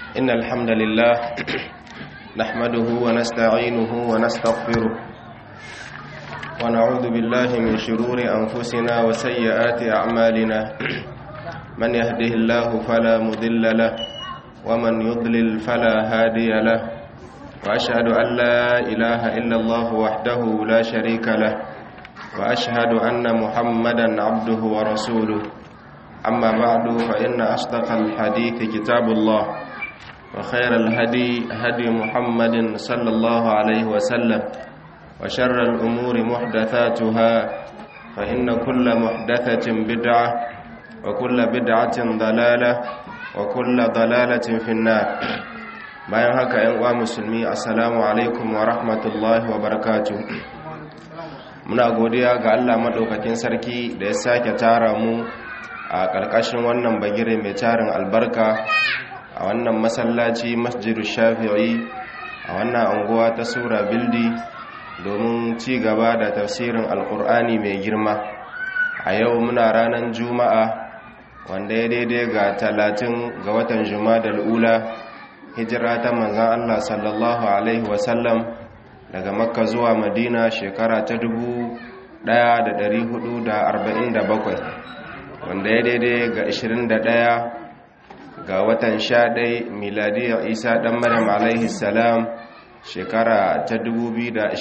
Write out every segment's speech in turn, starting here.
إن الحمد لله نحمده ونستعينه ونستغفره ونعوذ بالله من شرور أنفسنا وسيئات أعمالنا من يهده الله فلا مضل له ومن يضلل فلا هادي له وأشهد أن لا إله إلا الله وحده لا شريك له وأشهد أن محمدا عبده ورسوله أما بعد فإن أصدق الحديث كتاب الله وخير الهدي هدي محمد صلى الله عليه وسلم وشر الأمور محدثاتها فإن كل محدثة بدعة وكل بدعة ضلالة وكل ضلالة في النار bayan haka ‘yan uwa musulmi assalamu alaikum wa rahmatullahi wa barakatu muna godiya ga allah maɗaukakin sarki da ya sake tara mu a ƙarƙashin wannan bagire mai tarin albarka a wannan masallaci masjidu shafi'i a wannan anguwa ta sura bildi domin ci gaba da tafsirin alkur'ani mai girma a yau muna ranar juma'a wanda ya daidai ga talatin ga watan juma'a ula hijira ta manzan allah sallallahu alaihi wasallam daga makka zuwa madina shekara ta dubu da da da hudu arba'in bakwai. wanda ya daidai ga 21 ga watan 11 miladiyar isa dan maryam alaihi salam shekara ta 2025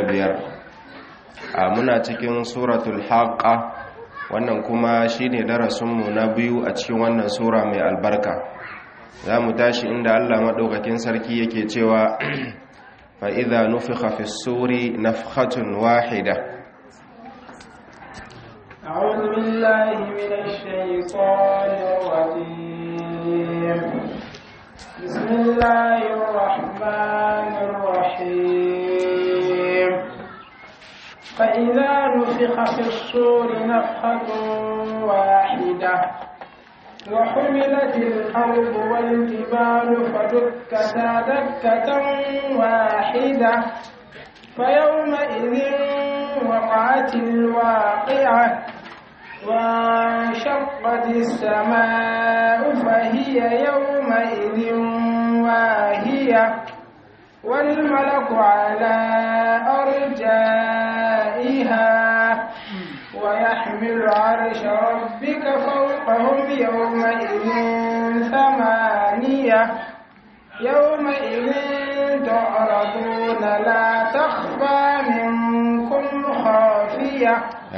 a muna cikin suratul haqqa wannan kuma shine darasinmu na biyu a cikin wannan sura mai albarka za mu tashi inda allah maɗaukakin sarki yake cewa fa'iza nufi fi suri nafhatun wahida أعوذ بالله من الشيطان الرجيم بسم الله الرحمن الرحيم فإذا نفخ في الصور نفخة واحدة وحملت الأرض والجبال فدكتا دكة واحدة فيومئذ وقعت الواقعة وانشقت السماء فهي يومئذ واهية والملك على أرجائها ويحمل عرش ربك فوقهم يومئذ ثمانية يومئذ تعرضون لا تخفى منكم خافية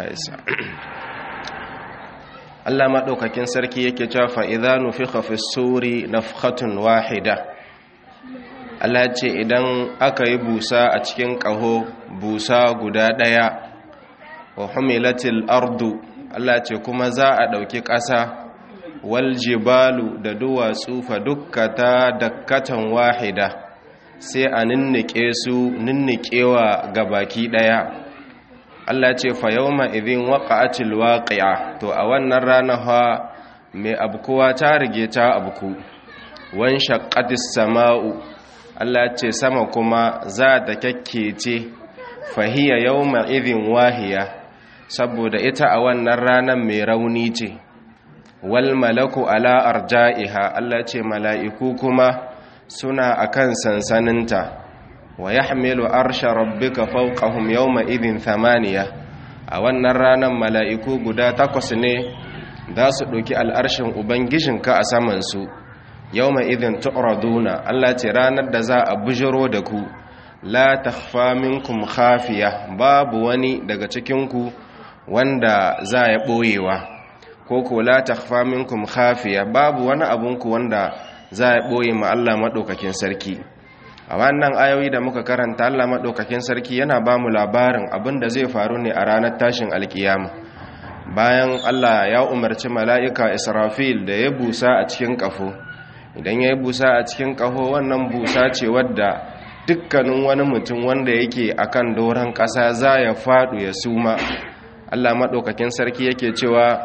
Allah maɗaukakin sarki yake cewa fa'iza nufi hafi suri nafhatun wahida Allah ce idan aka yi busa a cikin ƙaho busa guda ɗaya wa humilatil ardu Allah ce kuma za a ɗauki ƙasa wal jibalu da duwatsu fa dukkata dakkatan wahida sai a ninnike su ninnikewa ga baki ɗaya Allah ce fa yawma idhin waqa'atil waqi'a to a wannan rana fa mai abkuwa ta rige ta abku wan shaqqatis sama'u Allah ce sama kuma za ta kakkece fa hiya yawma idhin wahiya saboda ita a wannan ranar mai rauni ce wal malaku ala arja'iha Allah ce mala'iku kuma suna akan sansaninta wa yahmilu arsha rabbika fawqahum yawma idhin thamaniya a wannan ranar mala'iku guda takwas ne za su ɗauki al'arshin ubangijinka a saman su yawma idhin tu'raduna Allah ce ranar da za a bujiro da ku la takhfa minkum khafiya babu wani daga cikin ku wanda za ya boyewa ko ko la takhfa minkum khafiya babu wani abunku wanda za ya boye ma Allah madaukakin sarki a wannan ayoyi da muka karanta Allah maɗaukakin sarki yana ba mu labarin abin da zai faru ne a ranar tashin alkiyama bayan Allah ya umarci mala'ika israfil da ya busa a cikin ƙafo idan ya yi busa a cikin ƙafo wannan busa ce wadda dukkanin wani mutum wanda yake akan doron ƙasa za ya faɗu ya suma Allah maɗaukakin sarki yake cewa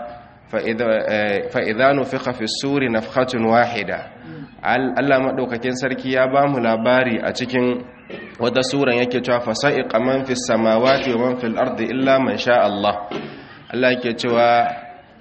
fa'idanu fi hafi suri na wahida Allah maɗaukakin sarki ya ba mu labari a cikin wata suran yake cewa fasa'i man fi samawati wa man fil ardi illa man sha Allah Allah yake cewa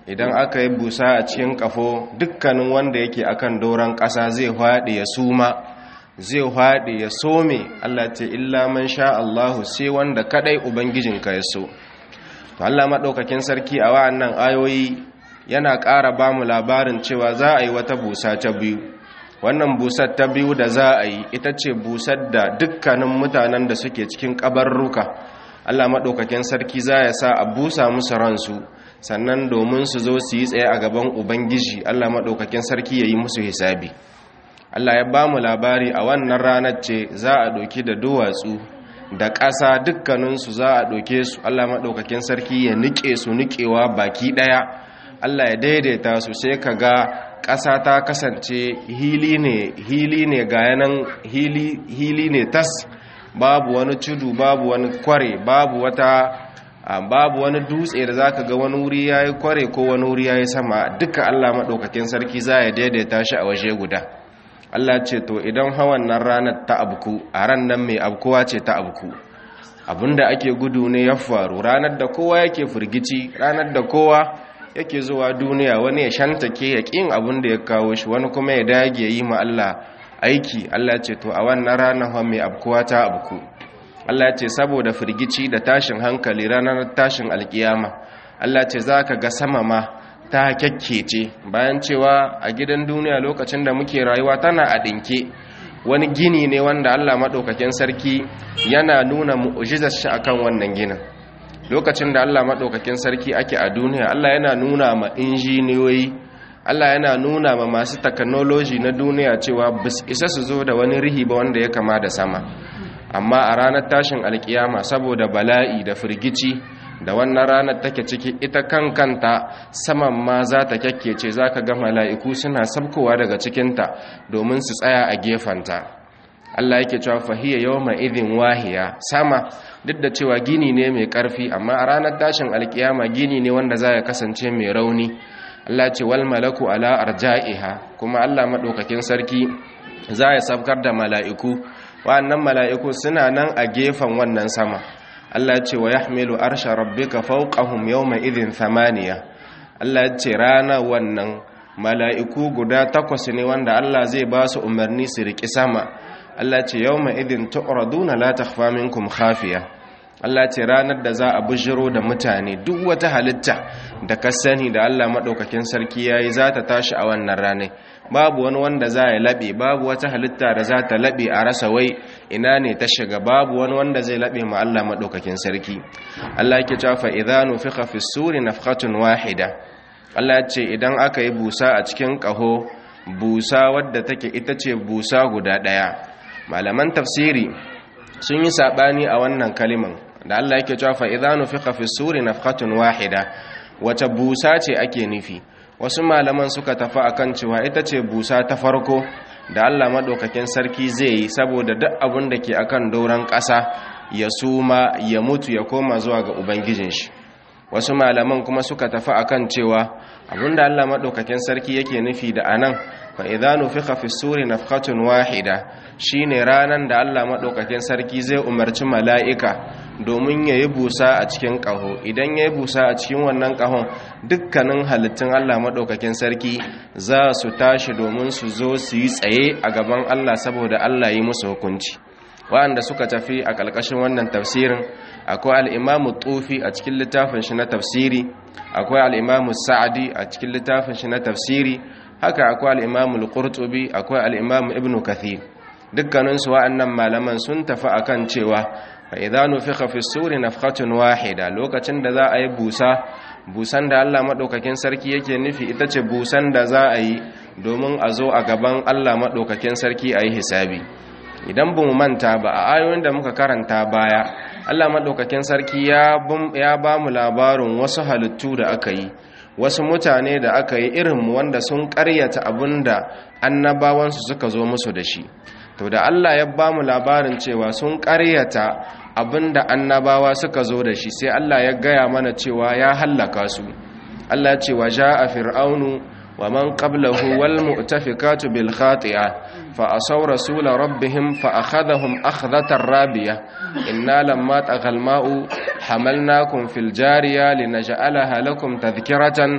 idan aka yi busa a cikin kafo dukkanin wanda yake akan doron ƙasa zai haɗe ya suma zai haɗe ya some Allah ce illa man sha Allahu sai wanda kadai ubangijinka ya so to Allah madaukakin sarki a wa'annan ayoyi yana ƙara ba mu labarin cewa za a yi wata busa ta biyu wannan busar ta biyu da za a yi ita ce busar da dukkanin mutanen da suke cikin ƙabarruka Allah maɗaukakin sarki za ya sa a busa musu ransu sannan domin su zo su yi tsaye a gaban ubangiji Allah maɗaukakin sarki ya yi musu hisabi Allah ya ba mu labari a wannan ranar ce za a ɗauki da duwatsu da ƙasa dukkaninsu za a ɗauke su Allah maɗaukakin sarki ya niƙe su niƙewa baki ɗaya Allah ya daidaita su sai ka ga ƙasa ta kasance hili ne hili ne ga yanan hili, hili ne tas babu wani tudu babu wani kware babu wata babu wani dutse da zaka ga wani wuri yayi kware ko wani wuri yayi sama duka Allah madaukakin sarki za ya daidaita shi a waje guda Allah ce to idan hawan nan ranar ta abku a ran nan mai abkuwa ce ta abku abinda ake gudu ne ya faru ranar da kowa yake firgici ranar da kowa yake zuwa duniya wani ya shantake ya ƙin abin da ya kawo shi wani kuma ya dage yi ma Allah aiki Allah ce to a wannan ranar mai abkuwa ta abku Allah ce saboda firgici da tashin hankali ranar tashin alkiyama Allah ce za ka ga sama ma ta kyakkece bayan cewa a gidan duniya lokacin da muke rayuwa tana a ɗinke wani gini ne wanda Allah maɗaukakin sarki yana nuna mu'ujizar shi akan wannan ginin lokacin da Allah maɗaukakin sarki ake a duniya Allah yana nuna ma injiniyoyi Allah yana nuna ma masu technology na duniya cewa bis isa su zo da wani rihi ba wanda ya kama da sama amma a ranar tashin alkiyama saboda bala'i da firgici da wannan ranar take ciki ita kan kanta saman ma za ta kyakkece za ka ga mala'iku suna sabkowa daga cikinta domin su tsaya a gefanta Allah yake cewa fahiyya yawma idhin wahiya sama duk da cewa gini ne mai karfi amma a ranar tashin alkiyama gini ne wanda za ya kasance mai rauni Allah ce wal malaku ala arja'iha kuma Allah madaukakin sarki za ya sabkar da mala'iku wa'annan mala'iku suna nan a gefen wannan sama Allah ce wa yahmilu arsha rabbika fawqahum yawma idhin thamaniya Allah ce rana wannan mala'iku guda takwas ne wanda Allah zai ba su umarni su riki sama Allah ce yawma idhin tu'raduna la takhfa minkum khafiya Allah ce ranar da za a bujiro da mutane duk wata halitta da ka sani da Allah madaukakin sarki yayi za ta tashi a wannan ranar babu wani wanda za ya laɓe babu wata halitta da za ta laɓe a rasa wai ina ne ta shiga babu wani wanda zai laɓe ma Allah maɗaukakin sarki Allah ke cewa fa idanu fi fi suri nafqatun wahida Allah ce idan aka yi busa a cikin ƙaho busa wadda take ita ce busa guda ɗaya malaman tafsiri sun yi saɓani a wannan kaliman da Allah yake cewa fa idanu fi fi suri nafqatun wahida wace busa ce ake nufi wasu malaman suka tafi akan cewa ita ce busa ta farko da Allah maɗaukakin sarki zai yi saboda duk abin da ke akan doron ƙasa ya suma ya mutu ya koma zuwa ga ubangijin shi wasu malaman kuma suka tafi akan cewa abin da Allah maɗaukakin sarki yake nufi da anan fa idza nufikha fi suri nafkhatun wahida shine ranan da Allah maɗaukakin sarki zai umarci mala'ika domin ya yi busa a cikin ƙaho idan ya yi busa a cikin wannan ƙahon dukkanin halittun Allah maɗaukakin sarki za su tashi domin su zo su yi tsaye a gaban Allah saboda Allah yi musu hukunci waɗanda suka tafi a ƙarƙashin wannan tafsirin akwai al'imamu tufi a cikin littafin shi na tafsiri akwai al'imamu sa'adi a cikin littafin shi na tafsiri haka akwai al'imamu al-qurtubi akwai al'imamu ibnu kathir dukkaninsu wa'annan malaman sun tafi akan cewa fa idza nufikha fi suri nafkhatun wahida lokacin da za a yi busa busan da Allah madaukakin sarki yake nufi ita ce busan da za a yi domin a zo a gaban Allah madaukakin sarki a yi hisabi idan bu manta ba a ayoyin da muka karanta baya Allah madaukakin sarki ya ya ba mu labarin wasu halittu da aka yi wasu mutane da aka yi irin wanda sun ƙaryata abinda annabawansu suka zo musu da shi to da Allah ya ba mu labarin cewa sun ƙaryata abinda annabawa suka zo da shi sai Allah ya gaya mana cewa ya hallaka su Allah ce wa ja'a fir'aunu wa man qablahu wal mu'tafikatu bil khati'a fa asaw rasul rabbihim fa akhadhahum akhdhatar rabiya inna lamma taghal ma'u hamalnakum fil jariya linaj'alaha lakum tadhkiratan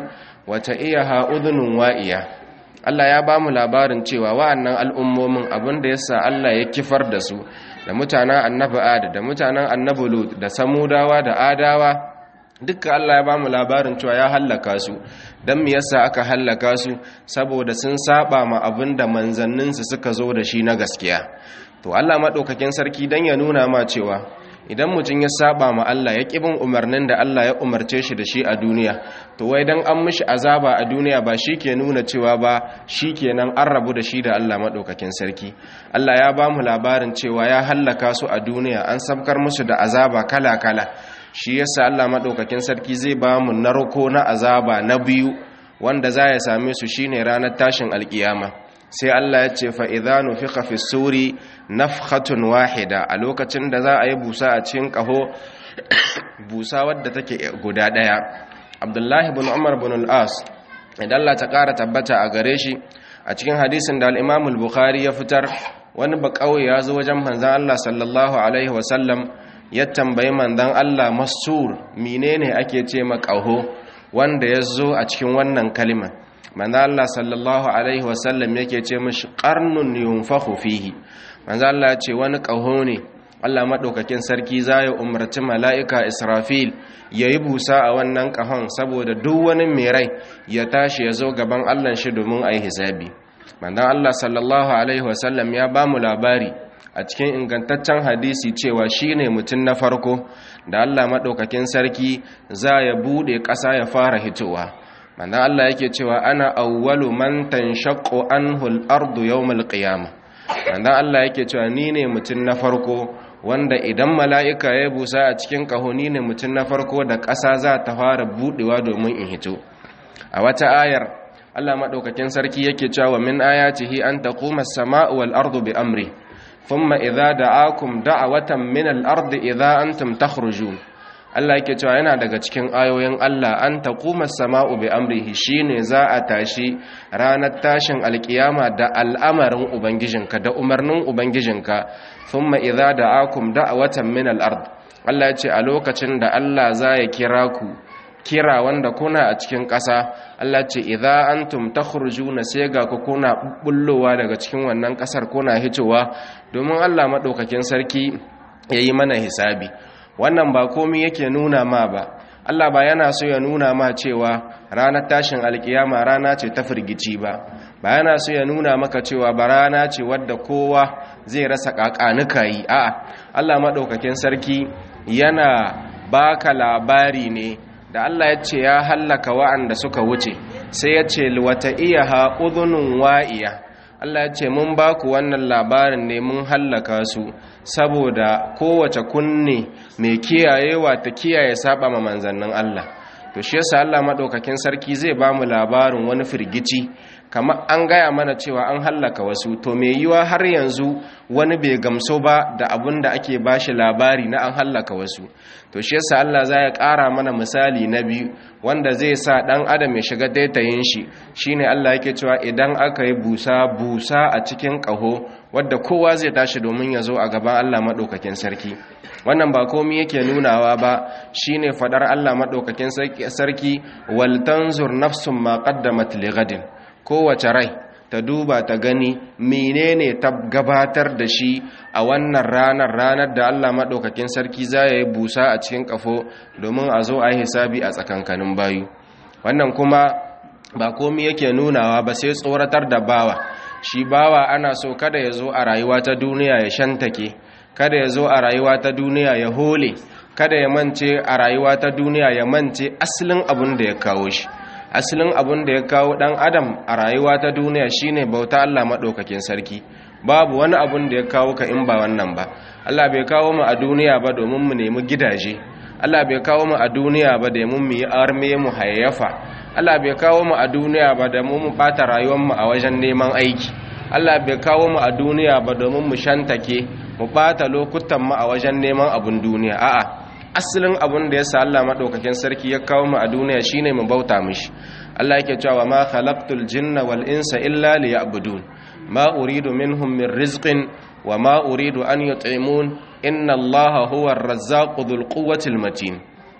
wata iya ha'udunun wa'iya Allah ya ba mu labarin cewa wa'annan al'ummomin abinda ya sa Allah ya kifar da su da mutanen annabi Ad da mutanen annabi Lut da Samudawa da Adawa dukkan Allah ya ba mu labarin cewa ya hallaka su don me yasa aka hallaka su saboda sun saba ma abinda manzanninsu suka zo da shi na gaskiya to Allah maɗaukakin sarki don ya nuna ma cewa idan mutum ya saba ma Allah ya ƙibin umarnin da Allah ya umarce shi da shi a duniya to wai dan an mishi azaba a duniya ba shi ke nuna cewa ba shi kenan an rabu da shi da Allah maɗaukakin sarki Allah ya ba mu labarin cewa ya hallaka su a duniya an sabkar musu da azaba kala-kala shi yasa Allah maɗaukakin sarki zai ba mu narko na azaba na biyu wanda za ya same su shine ranar tashin alkiyama sai Allah ya ce fa'idhanu fi fi suri nafhatun wahida a lokacin da za a yi busa a cikin ƙaho busa wadda take guda ɗaya abdullahi bin umar bin al'as idan Allah ta ƙara tabbata a gare shi a cikin hadisin da al'imamul bukhari ya fitar wani ba ƙauye ya zo wajen manzan Allah sallallahu alaihi wasallam ya tambayi manzan Allah masur menene ake ce maƙaho wanda ya zo a cikin wannan kalimar manzo Allah sallallahu alaihi wasallam yake ce mishi qarnun yunfakhu fihi manzo Allah ce wani kaho ne Allah madaukakin sarki zai umarci mala'ika Israfil yayi busa a wannan kahon saboda duk wani mai rai ya tashi ya zo gaban Allah shi domin ayi hisabi manzo Allah sallallahu alaihi wasallam ya ba mu labari a cikin ingantaccen hadisi cewa shine mutum na farko da Allah madaukakin sarki za ya bude ƙasa ya fara hitowa manzon Allah yake cewa ana awwalu man tanshaqqu anhu al-ardu yawm al-qiyamah manzon Allah yake cewa ni ne mutum na farko wanda idan mala'ika ya busa a cikin kaho ni ne mutum na farko da ƙasa za ta fara budewa domin in hito a wata ayar Allah madaukakin sarki yake cewa min ayatihi an taquma as-sama'u wal ardu bi amri thumma idza da'akum da'watan min al-ardi idza antum takhrujun Allah yake cewa yana daga cikin ayoyin Allah an taquma as-sama'u bi amrihi shine za a tashi ranar tashin alkiyama da al'amarin ubangijinka da umarnin ubangijinka thumma idza da'akum da'watan min al-ard Allah yace a lokacin da Allah za ya kira ku kira wanda kuna a cikin ƙasa Allah ce idza antum takhrujuna sai ga ku kuna bullowa daga cikin wannan ƙasar kuna hitowa domin Allah madaukakin sarki yayi mana hisabi wannan ba komi yake nuna ma ba Allah ba yana so ya nuna ma cewa ranar tashin alkiyama rana ce ta firgici ba ba yana so ya nuna maka cewa ba rana ce wadda kowa zai rasa kakanuka yi a'a Allah madaukakin sarki yana baka labari ne da Allah ya ce ya hallaka wa'anda suka wuce sai ya ce wata iya ha udhunun wa'iya Allah ya ce mun ba ku wannan labarin ne mun hallaka su saboda kowace kunne mai kiyayewa ta kiyaye saba ma manzannin Allah to shi yasa Allah madaukakin sarki zai ba mu labarin wani firgici kamar an gaya mana cewa an hallaka wasu to mai yiwa har yanzu wani bai gamso ba da abin da ake bashi labari na an hallaka wasu to shi yasa Allah za ya ƙara mana misali na biyu wanda zai sa ɗan adam ya shiga daitayin shi shine Allah yake cewa idan aka yi busa busa a cikin ƙaho wadda kowa zai tashi domin ya zo a gaban Allah maɗaukakin sarki wannan ba komi yake nunawa ba shine fadar Allah maɗaukakin sarki wal tanzur nafsun ma qaddamat lighadin kowace rai ta duba ta gani menene ta gabatar da shi a wannan ranar ranar da Allah maɗaukakin sarki za ya yi busa a cikin ƙafo domin a zo a yi hisabi a tsakankanin bayu wannan kuma ba komi yake nunawa ba sai tsoratar da bawa shi bawa ana so kada ya zo a rayuwa ta duniya ya shantake kada ya zo a rayuwa ta duniya ya hole kada ya mance a rayuwa ta duniya ya mance asalin abin da ya kawo shi asalin abin da ya kawo dan adam a rayuwa ta duniya shine bauta Allah madaukakin sarki babu wani abin da ya kawo ka in ba wannan ba Allah bai kawo mu a duniya ba domin mu nemi gidaje Allah bai kawo mu a duniya ba domin mu yi arme mu hayyafa Allah bai kawo mu a duniya ba da mu mu bata rayuwar mu a wajen neman aiki Allah bai kawo mu a duniya ba domin mu shantake mu bata lokutan mu a wajen neman abun duniya a'a asalin abun da yasa Allah madaukakin sarki ya kawo mu a duniya shine mu bauta mishi Allah yake cewa ma khalaqtul jinna wal insa illa liya'budun ma uridu minhum min rizqin wa ma uridu an yut'imun inna Allaha huwa ar-razzaqu dhul quwwati matin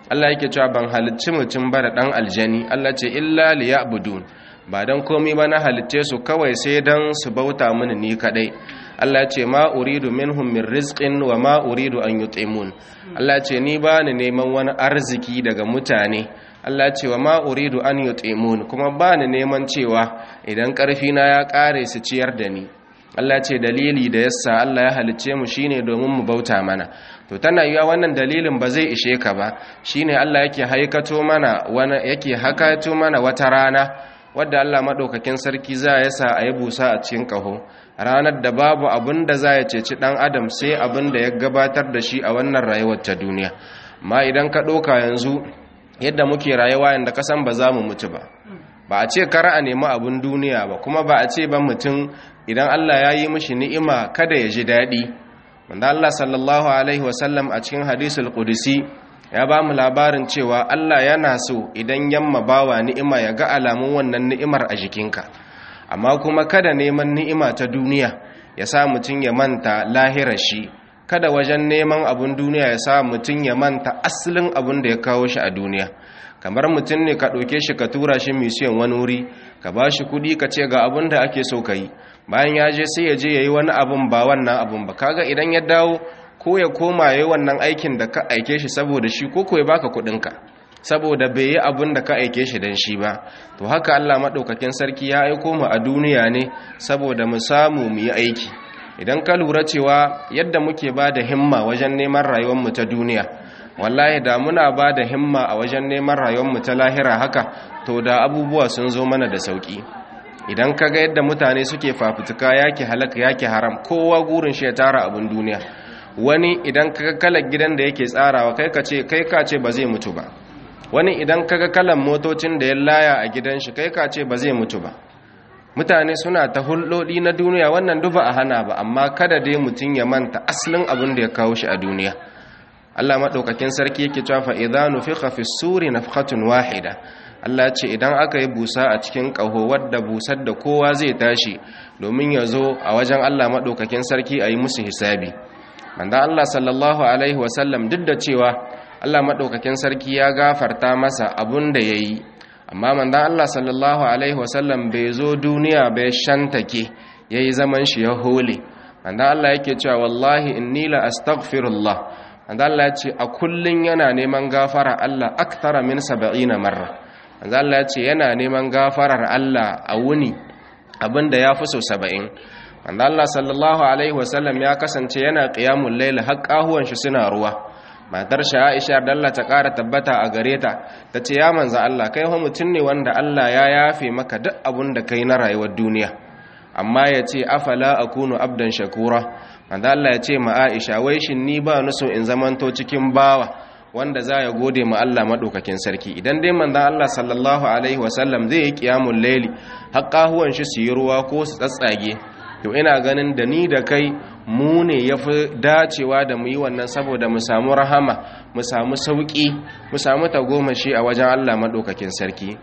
Allah yake cewa ban halicci mutum ba da dan aljani Allah ce illa liya'budun ba dan komai ba na halicce su kawai sai dan su bauta mini ni kadai Allah ce ma uridu minhum min rizqin wa ma uridu an yut'imun Allah ce ni ba ni neman wani arziki daga mutane Allah ce wa ma uridu an yut'imun kuma ba ni neman cewa idan karfi na ya kare su ciyar da ni Allah ce dalili da yasa Allah ya halicce mu shine domin mu bauta mana to tana yiwa wannan dalilin ba zai ishe ka ba shine Allah yake haikato mana wani yake hakato mana wata rana wadda Allah madaukakin sarki za ya sa a yi busa a cikin kaho ranar da babu abin da za ya ceci dan adam sai abin da ya gabatar da shi a wannan rayuwar ta duniya amma idan ka ɗauka yanzu yadda muke rayuwa yanda kasan ba za mu mutu ba ba a ce kar a nemi abin duniya ba kuma ba a ce ban mutum idan Allah ya yi mishi ni'ima kada ya ji daɗi wanda Allah sallallahu alaihi wasallam a cikin hadisul qudsi ya ba mu labarin cewa Allah yana so idan yamma bawa ni'ima ya ga alamun wannan ni'imar a jikinka amma kuma kada neman ni'ima ta duniya ya sa mutum ya manta lahirar shi kada wajen neman abun duniya ya sa mutum ya manta asalin abun da ya kawo shi a duniya kamar mutum ne ka ɗauke shi ka tura shi misiyan wani wuri ka ba shi kuɗi ka ce ga abun da ake so ka yi bayan ya je sai ya je ya yi wani abun ba wannan abun ba kaga idan ya dawo ko ya koma ya yi wannan aikin da ka aike shi saboda shi ko ya baka kuɗinka saboda bai yi abun da ka aike shi don shi ba to haka allah maɗaukakin sarki ya aiko mu a duniya ne saboda mu samu mu yi aiki idan ka lura cewa yadda muke ba da himma wajen neman rayuwarmu ta duniya wallahi da muna ba da himma a wajen neman rayuwarmu ta lahira haka to da abubuwa sun zo mana da sauki idan ka ga yadda mutane suke fafutuka yake halaka yake haram kowa gurin shi ya tara abin duniya wani idan ka ga kalar gidan da yake tsarawa kai ka ce kai ka ce ba zai mutu ba wani idan ka ga kalan motocin da ya laya a gidan shi kai ka ce ba zai mutu ba mutane suna ta hulɗoɗi na duniya wannan duba a hana ba amma kada dai mutum ya manta asalin abin da ya kawo shi a duniya Allah maɗaukakin sarki yake cewa fa idza nufikha fi suri nafkhatun wahida Allah ce idan aka yi busa a cikin ƙaho wadda busar da kowa zai tashi domin ya zo a wajen Allah maɗaukakin sarki a yi musu hisabi manzo Allah sallallahu alaihi wasallam duk da cewa Allah maɗaukakin sarki ya gafarta masa abun da ya yi amma manzan Allah sallallahu Alaihi wasallam bai zo duniya bai shantake ya yi zaman shi ya hole manzan Allah yake cewa wallahi inni la astaghfirullah manzan Allah ya ce a kullun yana neman gafara Allah aktara min saba'ina marra manzan Allah ya ce yana neman gafarar Allah a wuni abinda ya fi so saba'in manzan Allah sallallahu Alaihi wasallam ya kasance yana ƙiyamun laila har ƙahuwan shi suna ruwa matar shi Aisha da Allah ta ƙara tabbata a gare ta ta ce ya manza Allah kai fa mutum ne wanda Allah ya yafe maka duk abun da kai na rayuwar duniya amma ya ce afala akunu abdan shakura manza Allah ya ce ma Aisha wai shin ni ba ni so in zamanto cikin bawa wanda za ya gode ma Allah madaukakin sarki idan dai manzon Allah sallallahu alaihi wasallam zai yi qiyamul layli haƙahuwan shi su yi ruwa ko su tsatsage to ina ganin da ni da kai mu ne ya fi dacewa da mu yi wannan saboda mu samu rahama mu samu sauƙi mu samu tagomashi a wajen Allah maɗaukakin sarki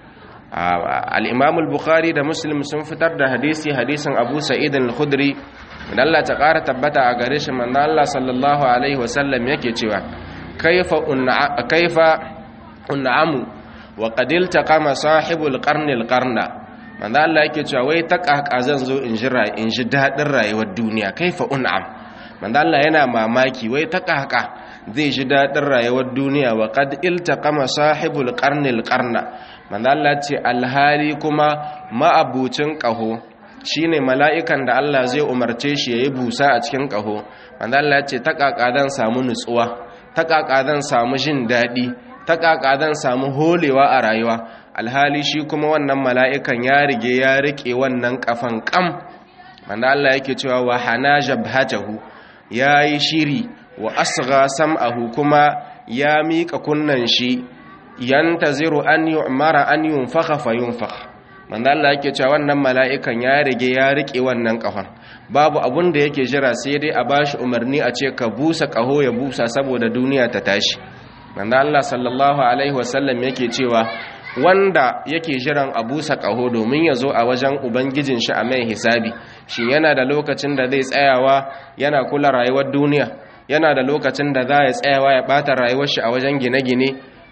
al'imam al-bukhari da muslim sun fitar da hadisi hadisin abu sa'id al-khudri da Allah ta ƙara tabbata a gare shi manzo Allah sallallahu alaihi wasallam yake cewa kaifa un'amu wa qadil taqama sahibul qarnil qarna manzo Allah yake cewa wai ta kaka zan zo in ji in ji dadin rayuwar duniya kaifa un'am manzo Allah yana mamaki wai ta kaka zai ji dadin rayuwar duniya wa qad iltaqama sahibul qarnil qarna manzo Allah ce alhali kuma ma'abucin kaho shine mala'ikan da Allah zai umarce shi yayi busa a cikin kaho manzo Allah ce ta kaka zan samu nutsuwa ta kaka zan samu jin dadi ta kaka zan samu holewa a rayuwa alhali shi kuma wannan mala'ikan ya rige ya rike wannan kafan kam manzo Allah yake cewa wa hana jabhatahu yayi shiri wa asgha sam'ahu kuma ya mika kunnan shi yantaziru an yu'mara an yunfakha fayunfakh manzo Allah yake cewa wannan mala'ikan ya rige ya rike wannan kafan babu abun da yake jira sai dai a bashi umarni a ce ka busa kaho ya busa saboda duniya ta tashi manzo Allah sallallahu alaihi wasallam yake cewa wanda yake jiran a busa ƙaho domin ya zo a wajen ubangijin shi a mai hisabi shi yana da lokacin da zai tsayawa yana kula rayuwar duniya yana da lokacin da za ya tsayawa ya ɓata rayuwar shi a wajen gine-gine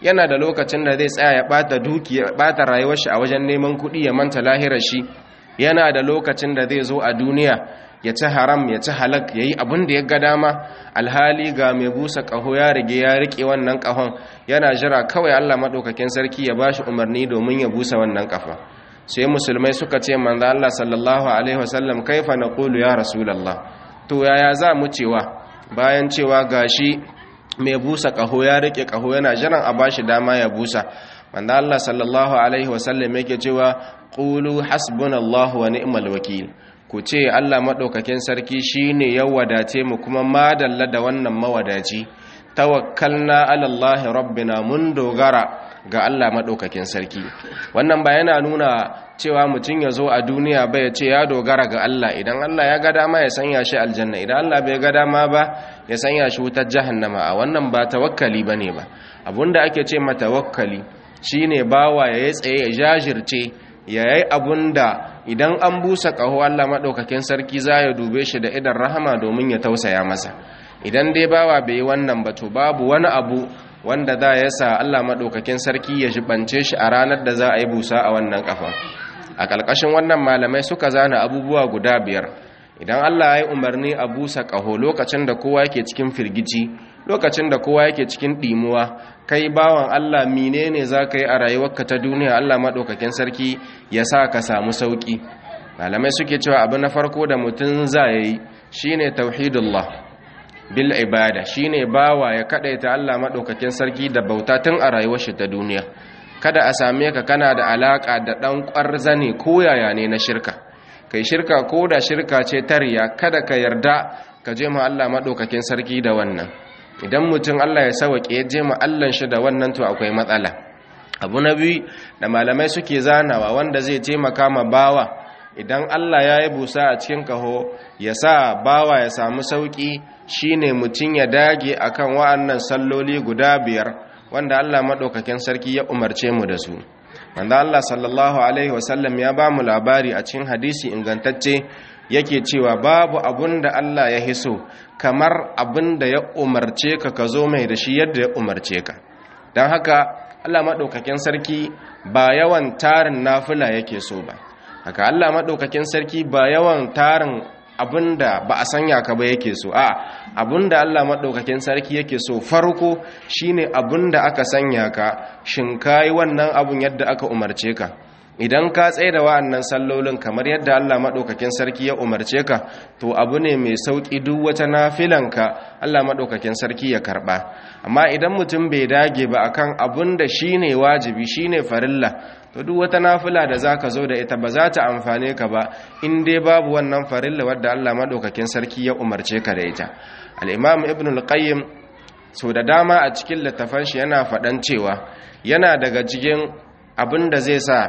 yana da lokacin da zai tsaya ya bata dukiya bata rayuwar shi a wajen neman kuɗi ya manta lahirar shi yana da lokacin da zai zo a duniya ya ci haram ya ci halak ya yi abin da ya ga dama alhali ga mai busa ƙaho ya rige ya riƙe wannan ƙahon yana jira kawai allah maɗaukakin sarki ya ba shi umarni domin ya busa wannan ƙafa sai musulmai suka ce manzo allah sallallahu alaihi wasallam kaifa naqulu ya rasulullah to yaya za mu cewa bayan cewa gashi mai busa ƙaho ya riƙe ƙaho yana jiran a ba shi dama ya busa manzo allah sallallahu alaihi wasallam yake cewa qulu hasbunallahu wa ni'mal wakil ku ce Allah maɗaukakin sarki shi ne ya wadace mu kuma madalla da wannan mawadaci tawakkalna alallahi rabbina mun dogara ga Allah maɗaukakin sarki wannan ba yana nuna cewa mutum ya zo a duniya ba ya ce ya dogara ga Allah idan Allah ya ga dama ya sanya shi aljanna idan Allah bai ga dama ba ya sanya shi wutar jahannama a wannan ba tawakkali bane ba abunda ake ce ma tawakkali shine bawa ya tsaye ya jajirce ya yi abun da idan an busa ƙaho Allah maɗaukakin sarki za ya dube shi da idan rahama domin ya tausaya masa idan dai bawa bai yi wannan ba to babu wani abu wanda za ya sa Allah maɗaukakin sarki ya jibance shi a ranar da za a yi busa a wannan ƙafa a ƙarƙashin wannan malamai suka zana abubuwa guda biyar idan Allah ya yi umarni a busa ƙaho lokacin da kowa yake cikin firgici lokacin da kowa yake cikin ɗimuwa kai bawan Allah menene za ka yi a rayuwarka ta duniya Allah maɗaukakin sarki ya sa ka samu sauƙi malamai suke cewa abu na farko da mutum za ya yi shi ne tauhidullah bil ibada shi ne bawa ya kaɗaita Allah maɗaukakin sarki da bauta tun a rayuwar shi ta duniya kada a same ka kana da alaƙa da ɗan ƙwarzane ko yaya ne na shirka kai shirka ko da shirka ce tariya kada ka yarda ka je ma Allah maɗaukakin sarki da wannan idan mutum Allah ya sawaƙe ya je ma'allan shi da wannan to akwai matsala abu na biyu da malamai suke zanawa wanda zai taimaka ma bawa idan Allah ya yi busa a cikin kaho ya sa bawa ya samu sauƙi shine mutum ya dage akan wa'annan salloli guda biyar wanda Allah maɗaukakin sarki ya umarce mu da su wanda Allah sallallahu alaihi wasallam ya ba mu labari a cikin hadisi ingantacce yake cewa babu abun da Allah ya hiso kamar abin da ya umarce ka ka zo mai da shi yadda ya umarce ka don haka Allah maɗaukakin sarki ba yawan tarin nafila yake so ba haka Allah maɗaukakin sarki ba yawan tarin abin da ba a sanya ka ba yake so a abin da Allah maɗaukakin sarki yake so farko shine abin da aka sanya ka shin kayi wannan abun yadda aka umarce ka idan ka tsaye da wa'annan sallolin kamar yadda Allah maɗaukakin sarki ya umarce ka to abu ne mai sauƙi duk wata nafilanka Allah maɗaukakin sarki ya karɓa amma idan mutum bai dage ba akan abun da shine wajibi shine farilla to duk wata nafila da zaka zo da ita ba za ta amfane ka ba in dai babu wannan farilla wadda Allah maɗaukakin sarki ya umarce ka da ita al-imam ibn al-qayyim so da dama a cikin littafan shi yana faɗan cewa yana daga cikin abin da zai sa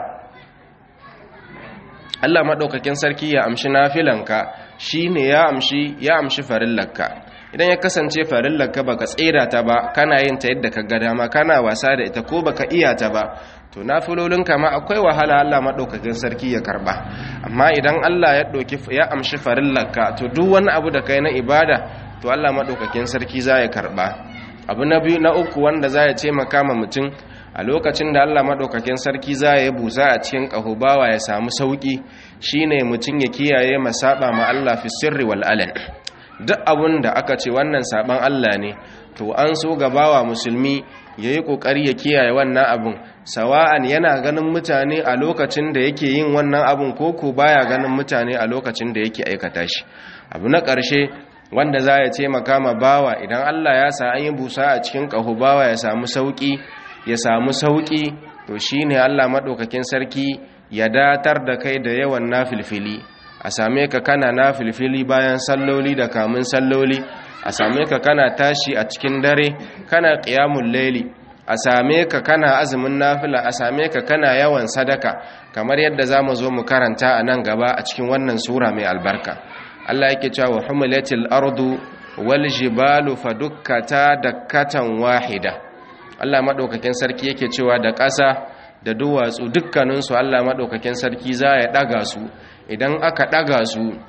Allah maɗaukakin sarki ya amshi nafilanka shi ne ya amshi ya amshi farillarka idan ya kasance farillarka baka tsera ta ba kana yin ta yadda ka ga dama kana wasa da ita ko baka iya ta ba to nafilolinka ma akwai wahala Allah maɗaukakin sarki ya karba amma idan Allah ya ɗauki ya amshi farillarka to duk wani abu da kai na ibada to Allah maɗaukakin sarki za ya karba abu na biyu na uku wanda za ya taimaka ma mutum a lokacin da Allah maɗaukakin sarki za ya busa a cikin ƙahubawa ya samu sauƙi shine mutum ya kiyaye masaɓa ma Allah fi sirri wal alan duk abun da aka ce wannan saɓan Allah ne to an so gabawa musulmi ya yi ƙoƙari ya kiyaye wannan abun sawa'an yana ganin mutane a lokacin da yake yin wannan abun ko ko baya ganin mutane a lokacin da yake aikata shi abu na ƙarshe wanda za ya taimaka ma bawa idan Allah ya sa an yi busa a cikin ƙahu bawa ya samu sauƙi ya samu sauƙi to shi ne Allah maɗaukakin sarki ya datar da kai da yawan nafilfili a same ka kana nafilfili bayan salloli da kamun salloli a same ka kana tashi a cikin dare kana ƙiyamun laili a same ka kana azumin nafila a same ka kana yawan sadaka kamar yadda za mu zo mu karanta a nan gaba a cikin wannan sura mai albarka Allah yake cewa humilatil ardu wal jibalu fadukkata dakkatan wahida Allah maɗaukakin sarki yake cewa da ƙasa da duwatsu dukkaninsu Allah maɗaukakin sarki za ya ɗaga su idan aka ɗaga su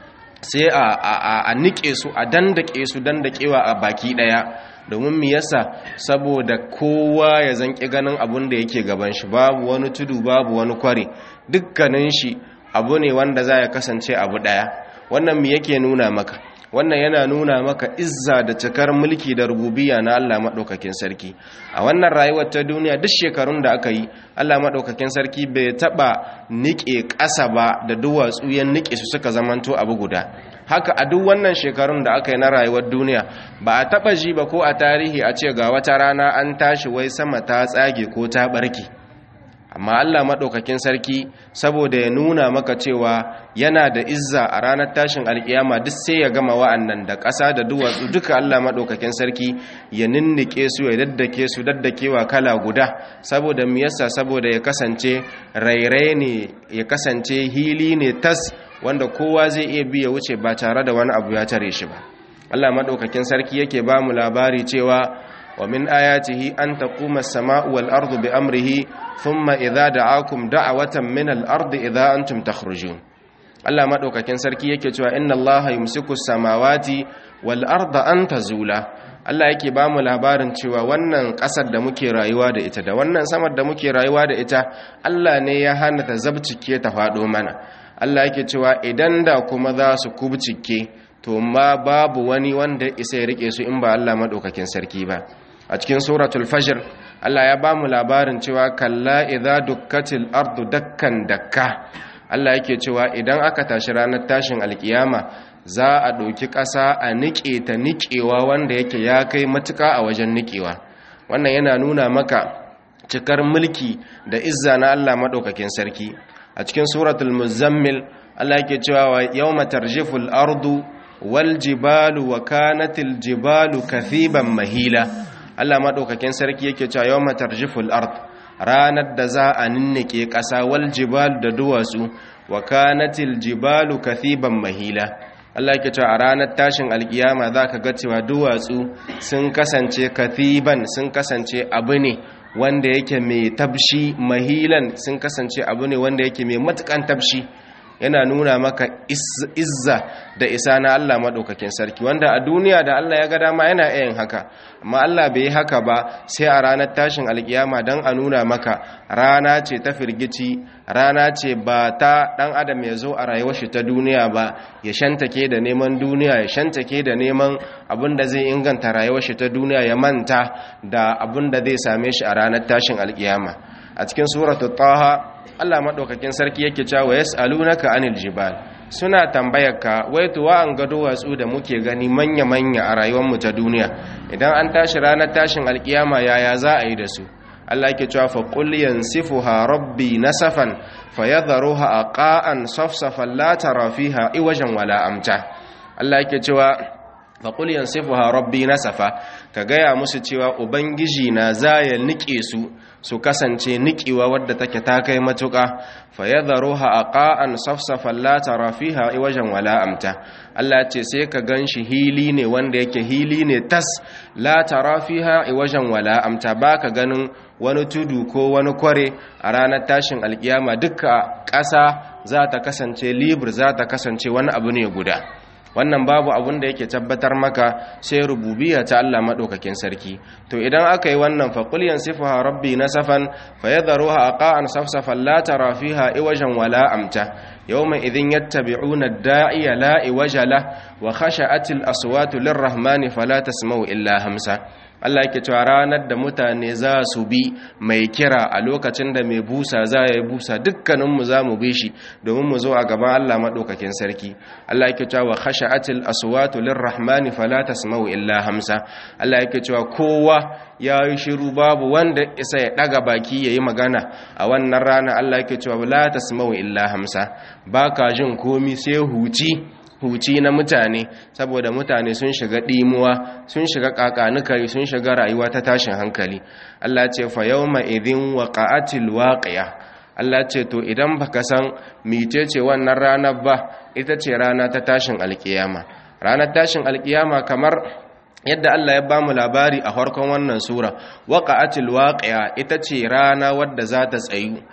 sai a nike su a dandake su dandakewa a baki daya domin mi yasa saboda kowa ya zanki ganin abun da yake gaban shi babu wani tudu babu wani kware dukkanin shi abu ne wanda za ya kasance abu daya wannan mi yake nuna maka wannan yana nuna maka izza da cikar mulki da rububiya na Allah maɗaukakin sarki a wannan rayuwar ta duniya duk shekarun da aka yi Allah maɗaukakin sarki bai taɓa niƙe ƙasa ba da duwatsu ya niƙe su suka zamanto abu guda haka a duk wannan shekarun da aka yi na rayuwar duniya ba a taɓa ji ba ko a tarihi a ce ga wata rana an tashi wai sama ta tsage ko ta ɓarke amma Allah maɗaukakin sarki saboda ya nuna maka cewa yana da izza a ranar tashin alkiyama duk sai ya gama wa'annan da ƙasa da duwatsu duka Allah maɗaukakin sarki ya ninnike su ya daddake su daddakewa kala guda saboda mu yasa saboda ya kasance rairai ne ya kasance hili ne tas wanda kowa zai iya biya wuce ba tare da wani abu ya tare shi ba Allah maɗaukakin sarki yake ba mu labari cewa ومن آياته أن تقوم السماء والأرض بأمره ثم إذا دعاكم دعوة من الأرض إذا أنتم تخرجون Allah madaukakin sarki yake cewa inna Allah yumsiku samawati wal arda an tazula Allah yake ba mu labarin cewa wannan ƙasar da muke rayuwa da ita da wannan samar da muke rayuwa da ita Allah ne ya hana ta zabcike ta faɗo mana Allah yake cewa idan da kuma za su kubcike to ma babu wani wanda isa ya rike su in ba Allah madaukakin sarki ba a cikin suratul fajr Allah ya bamu labarin cewa kalla idza dukkatil ardu dakkan dakka Allah yake cewa idan aka tashi ranar tashin alkiyama za a ɗauki ƙasa a niƙe ta niƙewa wanda yake ya kai matuƙa a wajen niƙewa wannan yana nuna maka cikar mulki da izza na Allah maɗaukakin sarki a cikin suratul muzammil Allah yake cewa yawma tarjiful ardu wal jibalu wa kanatil jibalu kathiban mahila Allah maɗaukakin sarki yake cewa yawma tarjiful ard ranar da za a ninnike ƙasa wal jibalu da duwatsu wa kanatil jibalu kathiban mahila Allah yake cewa a ranar tashin alkiyama zaka ga cewa duwatsu sun kasance kathiban sun kasance abu ne wanda yake mai tabshi mahilan sun kasance abu ne wanda yake mai matukan tabshi yana nuna maka izza da isa na Allah maɗaukakin sarki wanda a duniya da Allah ya ga dama yana yin haka amma Allah bai yi haka ba sai a ranar tashin alkiyama don a nuna maka rana ce ta firgici rana ce ba ta ɗan adam ya zo a rayuwar shi ta duniya ba ya shantake da neman duniya ya shantake da neman abin da zai inganta rayuwar shi ta duniya ya manta da abin da zai same shi a ranar tashin alkiyama a cikin suratul taha Allah maɗaukakin sarki yake cewa yas'alunaka anil jibal suna tambayarka wai to an gado watsu da muke gani manya-manya a rayuwar mu ta duniya idan an tashi ranar tashin alkiyama yaya za a yi da su Allah yake cewa fa qul yansifuha rabbi nasafan fayadharuha aqa'an safsafan la tara fiha iwajan wala amta Allah yake cewa fa qul yansifuha rabbi nasafa ka gaya musu cewa ubangiji na zaya nike su su kasance niƙewa wadda take ta kai matuƙa fa yadharuha aqa'an safsafan la tara fiha iwajan wala amta Allah ce sai ka ganshi hili ne wanda yake hili ne tas la tara fiha iwajan wala amta baka ganin wani tudu ko wani kware a ranar tashin alkiyama duka ƙasa za ta kasance libur za ta kasance wani abu ne guda wannan babu abun da yake tabbatar maka sai rububiyya ta Allah madaukakin sarki to idan aka yi wannan fa qul yansifuha rabbi nasafan fayadharuha aqa'an safsafan la tara fiha iwajan wala amta yawma idhin yattabi'una ad-da'iya la iwaja la wa khasha'atil aswatu lirrahmani fala tasma'u illa hamsa Allah yake cewa ranar da mutane za su bi mai kira a lokacin da mai busa za ya yi busa dukkaninmu za mu bi shi domin mu zo a gaban Allah maɗaukakin sarki Allah yake cewa wa khasha'atil aswatu lirrahmani fala tasma'u illa hamsa Allah yake cewa kowa ya yi shiru babu wanda isa ya ɗaga baki ya yi magana a wannan rana Allah yake cewa la tasma'u illa hamsa baka jin komi sai huci huci na mutane saboda mutane sun shiga ɗimuwa sun shiga ƙaƙanukari sun shiga rayuwa ta tashin hankali Allah ce fa yawma idhin waqa'atil waqiya Allah ce to idan baka san micece wannan ranar ba ita ce rana ta tashin alkiyama ranar tashin alkiyama kamar yadda Allah ya bamu labari a farkon wannan sura waqa'atil waqiya ita ce rana wadda za ta tsayu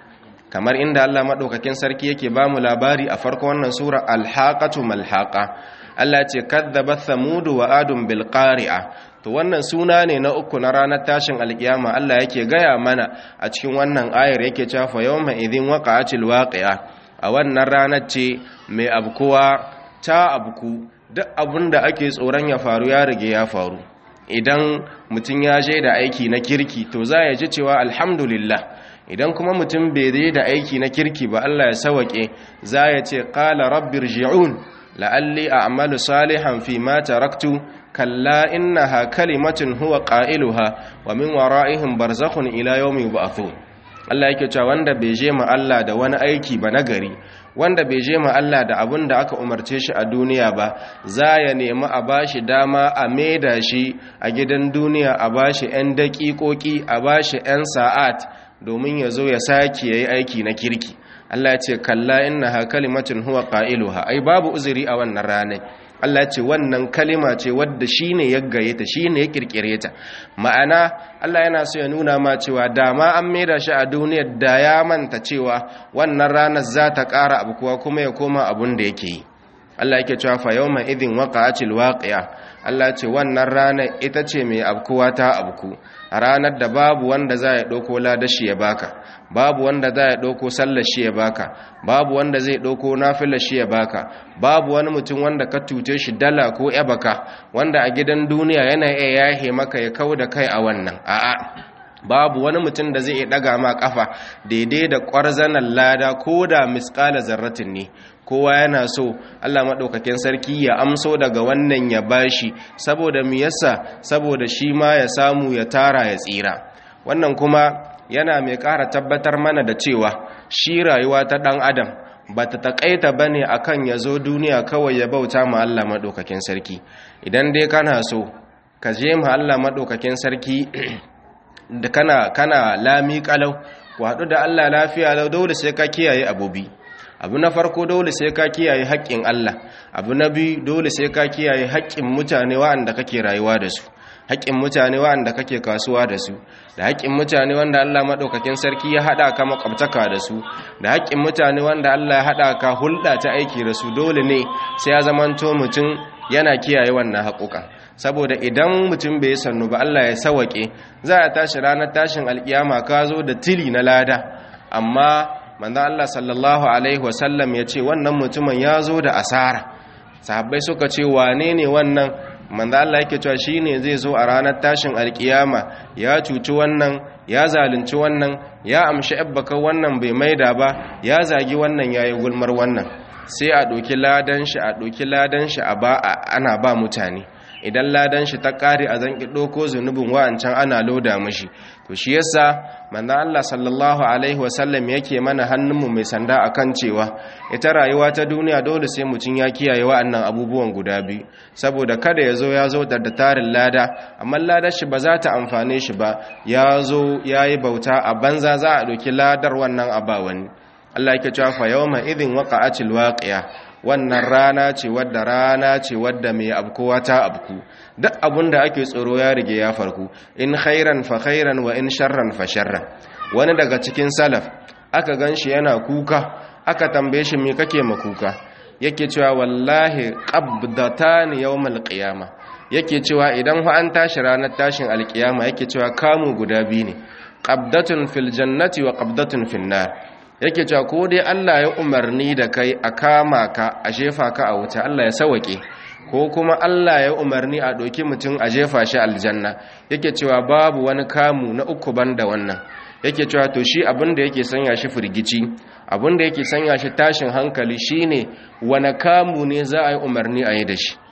kamar inda Allah madaukakin sarki yake ba mu labari a farko wannan sura alhaqatu malhaqa Allah ce kadzabat thamud wa adun bil qari'a to wannan suna ne na uku na ranar tashin alkiyama Allah yake gaya mana a cikin wannan ayar yake cewa fa yawma idhin waqa'atil waqi'a a wannan ranar ce mai abkuwa ta abku duk abinda ake tsoron ya faru ya rige ya faru idan mutum ya je da aiki na kirki to za ya ji cewa alhamdulillah idan kuma mutum bai je da aiki na kirki ba Allah ya sawake za ya ce qala rabbir ji'un la'alli a'malu salihan fi ma taraktu kalla innaha kalimatun huwa qailuha wa min wara'ihim barzakhun ila yawmi yub'athun Allah yake cewa wanda bai je ma Allah da wani aiki ba nagari wanda bai je ma Allah da abin da aka umarce shi a duniya ba za ya nemi a bashi dama a maida shi a gidan duniya a bashi 'yan daƙiƙoƙi a bashi 'yan sa'at domin ya zo ya sake ya yi aiki na kirki Allah ce kalla innaha kalimatun huwa qailuha ai babu uzuri a wannan ranar Allah ce wannan kalima ce wadda shine ya gaye ta shine ya kirkire ta ma'ana Allah yana so ya nuna ma cewa dama an maida shi a duniyar da ya manta cewa wannan ranar za ta ƙara abu kuwa kuma ya koma abun da yake yi Allah yake cewa fa yawma idhin waqa'atil waqi'a Allah ce wannan ranar ita ce mai abkuwa ta abku a ranar da babu wanda za ya ɗauko ladashi ya baka babu wanda za ya ɗauko sallar shi ya baka babu wanda zai ɗauko nafilar shi ya baka babu wani mutum wanda ka tute shi dala ko baka wanda a gidan duniya yana iya yahe maka ya kau da kai a wannan a'a babu wani mutum da zai iya ɗaga ma ƙafa daidai da ƙwarzanar lada ko da misƙala zarratin ne kowa yana so Allah maɗaukakin sarki ya amso daga wannan ya bashi saboda mu yasa saboda shi ma ya samu ya tara ya tsira wannan kuma yana mai ƙara tabbatar mana da cewa shi rayuwa ta ɗan adam ba ta taƙaita ba ne a kan ya zo duniya kawai ya bauta ma Allah maɗaukakin sarki idan dai kana so ka je ma Allah maɗaukakin sarki da kana kana lami ƙalau ku haɗu da Allah lafiya lau dole sai ka kiyaye abubi abu na farko dole sai ka kiyaye haƙƙin Allah abu na biyu dole sai ka kiyaye haƙƙin mutane waɗanda kake rayuwa da su haƙƙin mutane waɗanda kake kasuwa da su da haƙƙin mutane wanda Allah maɗaukakin sarki ya haɗa ka makwabtaka da su da haƙƙin mutane wanda Allah ya haɗa ka hulɗa ta aiki da su dole ne sai ya zamanto mutum yana kiyaye wannan haƙuƙa saboda idan mutum bai sannu ba Allah ya sawaƙe za a tashi ranar tashin alƙiyama ka zo da tili na lada amma manzan Allah sallallahu Alaihi wasallam ya ce wannan mutumin ya zo da asara sahabbai suka ce wane ne wannan manzan Allah yake cewa shi ne zai zo a ranar tashin alkiyama ya cuci wannan ya zalunci wannan ya amshi abbaka wannan bai maida ba ya zagi wannan ya yi gulmar wannan sai a ɗoki ladan shi a ɗoki ladan shi a ba ana ba mutane idan ladan shi ta kare a zan ɗauko zunubin wa'ancan ana loda mashi to shi yasa manzon Allah sallallahu alaihi wasallam yake mana hannunmu mai sanda akan cewa ita rayuwa ta duniya dole sai mutum ya kiyaye wa'annan abubuwan guda biyu saboda kada ya zo ya zo da tarin lada amma ladar shi ba za ta amfane shi ba ya zo ya yi bauta a banza za a ɗauki ladar wannan abawani Allah yake cewa fa yawma idhin waqa'atil waqi'a wannan rana ce wadda rana ce wadda mai abkowa ta abku duk abun da ake tsoro ya rige ya farku in khairan fa khairan wa in sharran fa sharran wani daga cikin salaf aka ganshi yana kuka aka tambaye shi me kake ma kuka yake cewa wallahi qabdatan yawmal qiyama yake cewa idan fa an tashi ranar tashin alkiyama yake cewa kamu guda biyu ne qabdatun fil jannati wa qabdatun fin nar yake cewa ko dai Allah ya umarni da kai a kama ka a jefa ka a wuta Allah ya sawake ko kuma Allah ya umarni a ɗauki mutum a jefa shi aljanna yake cewa babu wani kamu na uku banda wannan yake cewa to shi abinda yake sanya shi firgici abinda yake sanya shi tashin hankali shine wani kamu ne za a yi umarni a yi da shi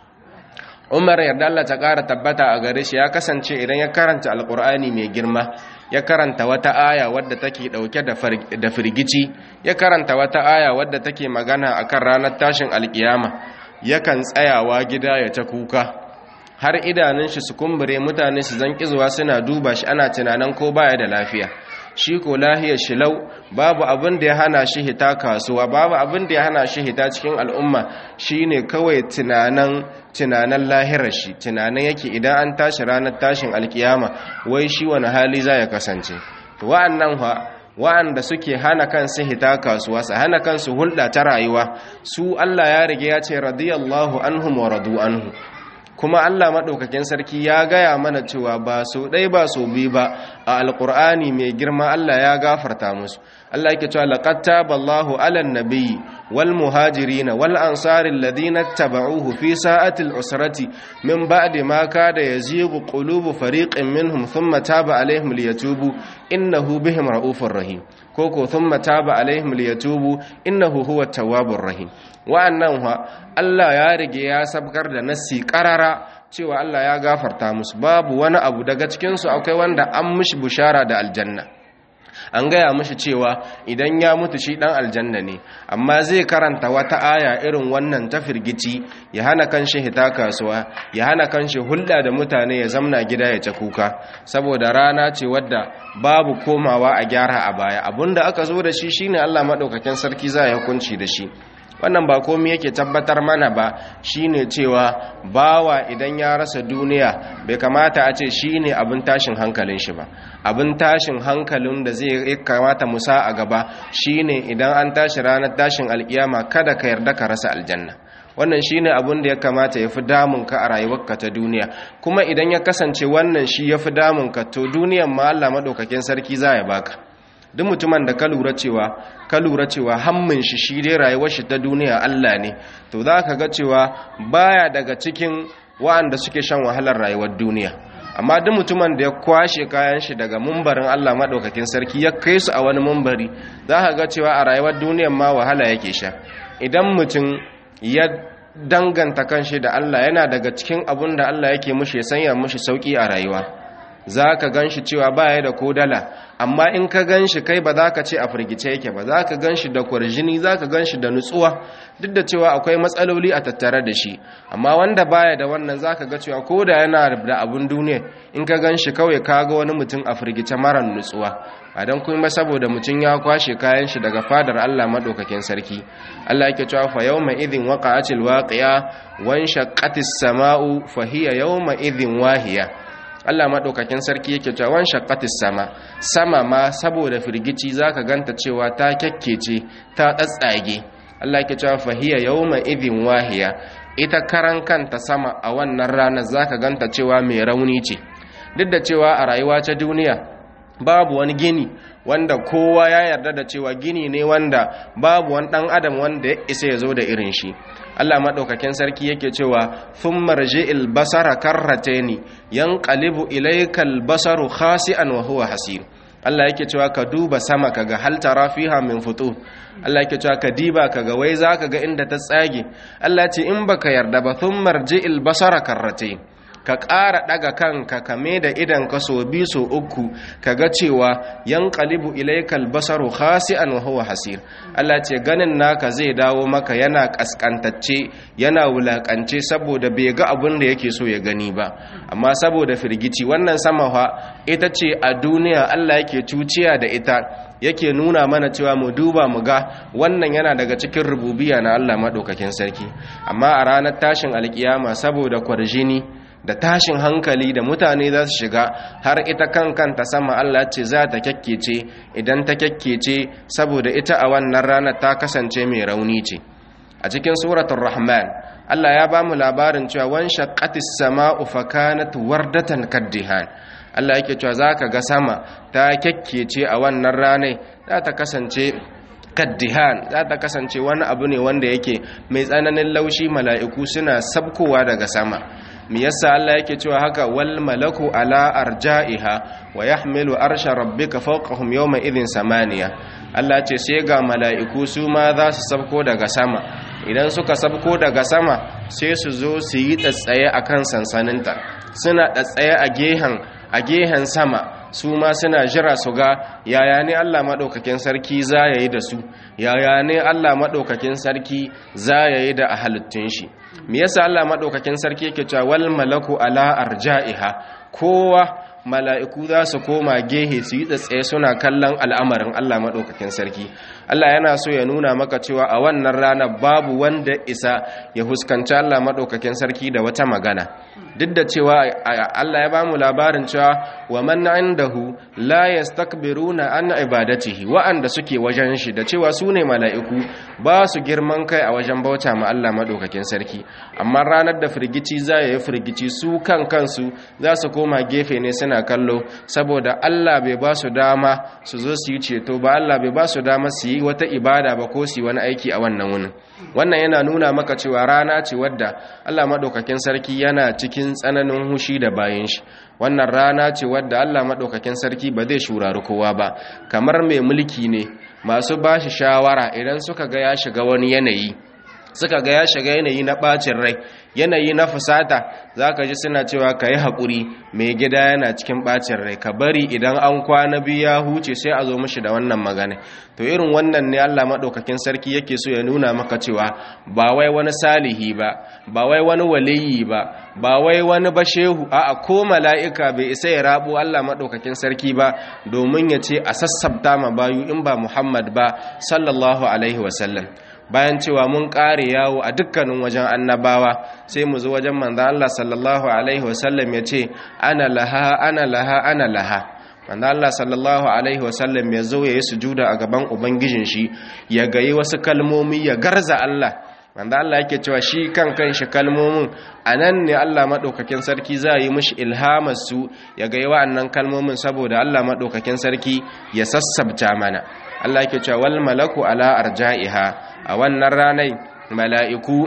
umar yarda Allah ta ƙara tabbata a gare shi ya kasance idan ya karanta alƙur'ani mai girma ya karanta wata aya wadda take ɗauke da firgici ya karanta wata aya wadda take magana akan ranar tashin alƙiyama yakan tsayawa gida ya ta kuka har idanun shi su kumbure mutane su zan kizuwa suna duba shi ana tunanin ko baya da lafiya shi ko lahiyar shilau babu abin da ya hana shi hita kasuwa babu abin da ya hana shi hita cikin al'umma shine kawai tunanan tunanan lahirar shi tunanan yake idan an tashi ranar tashin alkiyama wai shi wani hali za ya kasance to wa'annan fa wa'anda suke hana kansu hita kasuwa su hana kansu hulɗa ta rayuwa su Allah ya rige ya ce radiyallahu anhum wa radu anhu kuma Allah maɗaukakin sarki ya gaya mana cewa ba so ɗai ba so bi ba a alƙur'ani mai girma Allah ya gafarta musu Allah yake cewa laqad taballahu 'alan nabiyyi wal muhajirin wal ansari alladhina tabauhu fi sa'ati al-usrati min ba'di ma kada yazighu qulubu fariqin minhum thumma taba 'alayhim liyatubu innahu bihim ra'ufur rahim koko thumma taba 'alayhim liyatubu innahu huwa tawwabur rahim wa'annan ha Allah ya rige ya sabkar da nassi qarara cewa Allah ya gafarta musu babu wani abu daga cikin su akwai wanda an mishi bushara da aljanna an gaya mishi cewa idan ya mutu shi dan aljanna ne amma zai karanta wata aya irin wannan ta firgici ya hana kanshi hita kasuwa ya hana kanshi hulɗa da mutane ya zamna gida ya ta kuka saboda rana ce wadda babu komawa a gyara a baya abinda aka zo da shi shine Allah madaukakin sarki za ya hukunci da shi wannan ba komai yake tabbatar mana ba shine cewa bawa idan ya rasa duniya bai kamata a ce shine abin tashin hankalin shi ba abin tashin hankalin da zai kamata musa a gaba shine idan an tashi ranar tashin alkiyama kada ka yarda ka rasa aljanna wannan shine abin da ya kamata ya fi damunka a rayuwarka ta duniya kuma idan ya kasance wannan shi ya fi damunka to duniyan ma Allah madaukakin sarki za ya baka duk mutumin da ka lura cewa ka lura cewa hammin shi shi dai rayuwar shi ta duniya Allah ne to za ka ga cewa baya daga cikin wa'anda suke shan wahalar rayuwar duniya amma duk mutumin da ya kwashe kayan shi daga mumbarin Allah madaukakin sarki ya kai su a wani mumbari za ka ga cewa a rayuwar duniyar ma wahala yake sha idan mutum ya danganta kanshi da Allah yana daga cikin abun da Allah yake mushi ya sanya mushi sauki a rayuwa za ka gan shi cewa baya da kodala amma in ka gan shi kai ba za ka ce a firgice yake ba za ka gan shi da kwarjini za ka gan shi da nutsuwa duk da cewa akwai matsaloli a tattare da shi amma wanda baya da wannan za ka ga cewa ko da yana da abun duniya in ka gan shi kawai ka ga wani mutum a firgice mara nutsuwa a don kuma saboda mutum ya kwashe kayan shi daga fadar Allah madaukakin sarki Allah yake cewa fa yawma idhin waqa'atil waqi'a wan shaqqatis sama'u fa hiya yawma idhin wahiya Allah maɗaukakin sarki yake cewa wan shaqqatis sama sama ma saboda firgici zaka ganta cewa ta kyakkece ta tsatsage Allah yake cewa fahiya yawma idhin wahiya ita karan kanta sama a wannan ranar zaka ganta cewa mai rauni ce duk da cewa a rayuwa ta duniya babu wani gini wanda kowa ya yarda da cewa gini ne wanda babu wani dan adam wanda ya isa ya zo da irin shi Allah madaukakin sarki yake cewa thumma rji'il basara karrataini yanqalibu ilaykal basaru khasi'an wa huwa hasir Allah yake cewa ka duba sama kaga hal tara fiha min futu Allah yake cewa ka diba kaga wai zaka ga inda ta tsage Allah ce in baka yarda ba thumma rji'il basara karrataini ka ƙara ɗaga kanka kame da idan ka so bi so uku ka ga cewa yan ƙalibu ilaikal basaru khasi'an wa huwa hasir Allah ce ganin naka zai dawo maka yana ƙasƙantacce yana wulaƙance saboda bai ga abin da yake so ya gani ba amma saboda firgici wannan sama fa ita ce a duniya Allah yake cuciya da ita yake nuna mana cewa mu duba mu ga wannan yana daga cikin rububiya na Allah maɗaukakin sarki amma a ranar tashin alkiyama saboda kwarjini da tashin hankali da mutane za su shiga har ita kan kanta sama Allah ce za ta kyakkece idan ta kyakkece saboda ita a wannan ranar ta kasance mai rauni ce a cikin suratul rahman Allah ya ba mu labarin cewa wan shaqqatis sama'u fakanat wardatan kaddihan Allah yake cewa zaka ga sama ta kyakkece a wannan ranar za ta kasance kaddihan za ta kasance wani abu ne wanda yake mai tsananin laushi mala'iku suna sabkowa daga sama me yasa Allah yake cewa haka wal malaku ala arja'iha wa yahmilu arsha rabbika fawqahum yawma idhin samaniya Allah ce sai ga mala'iku su ma za su sabko daga sama idan suka sabko daga sama sai su zo su yi tsatsaye akan sansaninta suna tsatsaye a gehen a gehen sama su ma suna jira su ga yaya ne Allah maɗaukakin sarki za ya yi da su yaya ne Allah maɗaukakin sarki za ya yi da a halittun shi me yasa Allah maɗaukakin sarki yake cewa wal malaku ala arja'iha kowa mala'iku za su koma gehe su yi tsaye suna kallon al'amarin Allah maɗaukakin sarki Allah yana so ya nuna maka cewa a wannan rana babu wanda isa ya huskanci Allah maɗaukakin sarki da wata magana duk da cewa Allah ya ba mu labarin cewa wa man indahu la yastakbiruna an ibadatihi wa'anda suke wajen shi da cewa su ne mala'iku ba su girman kai a wajen bauta ma Allah maɗaukakin sarki amma ranar da firgici za ya yi firgici su kan kansu za su koma gefe ne suna kallo saboda Allah bai ba su dama su zo su yi ceto ba Allah bai ba su dama su yi wata ibada ba ko su yi wani aiki a wannan wunin wannan yana nuna maka cewa rana ce wadda Allah maɗaukakin sarki yana cikin tsananin hushi da bayan shi wannan rana ce wadda Allah maɗaukakin sarki ba zai shurari kowa ba kamar mai mulki ne masu ba shi shawara idan suka ga ya shiga wani yanayi suka ga ya shiga yanayi na ɓacin rai yanayi na fusata za ka ji suna cewa ka yi haƙuri mai gida yana cikin ɓacin rai ka bari idan an kwana biyu ya huce sai a zo mashi da wannan magana to irin wannan ne allah maɗaukakin sarki yake so ya nuna maka cewa ba wai wani salihi ba ba wai wani waliyi ba ba wai wani bashehu a'a ko mala'ika bai isa ya rabo allah maɗaukakin sarki ba domin ya ce a sassabta ma bayu in ba muhammad ba sallallahu alaihi wasallam bayan cewa mun ƙare yawo a dukkanin wajen annabawa sai mu zo wajen manzan Allah sallallahu alaihi wasallam ya ce ana laha ana laha ana laha manzan Allah sallallahu alaihi wasallam ya zo ya yi sujuda a gaban ubangijin shi ya gayi wasu kalmomi ya garza Allah manzan Allah yake cewa shi kan kan shi kalmomin a nan ne Allah maɗaukakin sarki za yi mishi ilhamar su ya gayi wa'annan kalmomin saboda Allah maɗaukakin sarki ya sassabta mana Allah yake cewa wal malaku ala arja'iha a wannan ranai mala'iku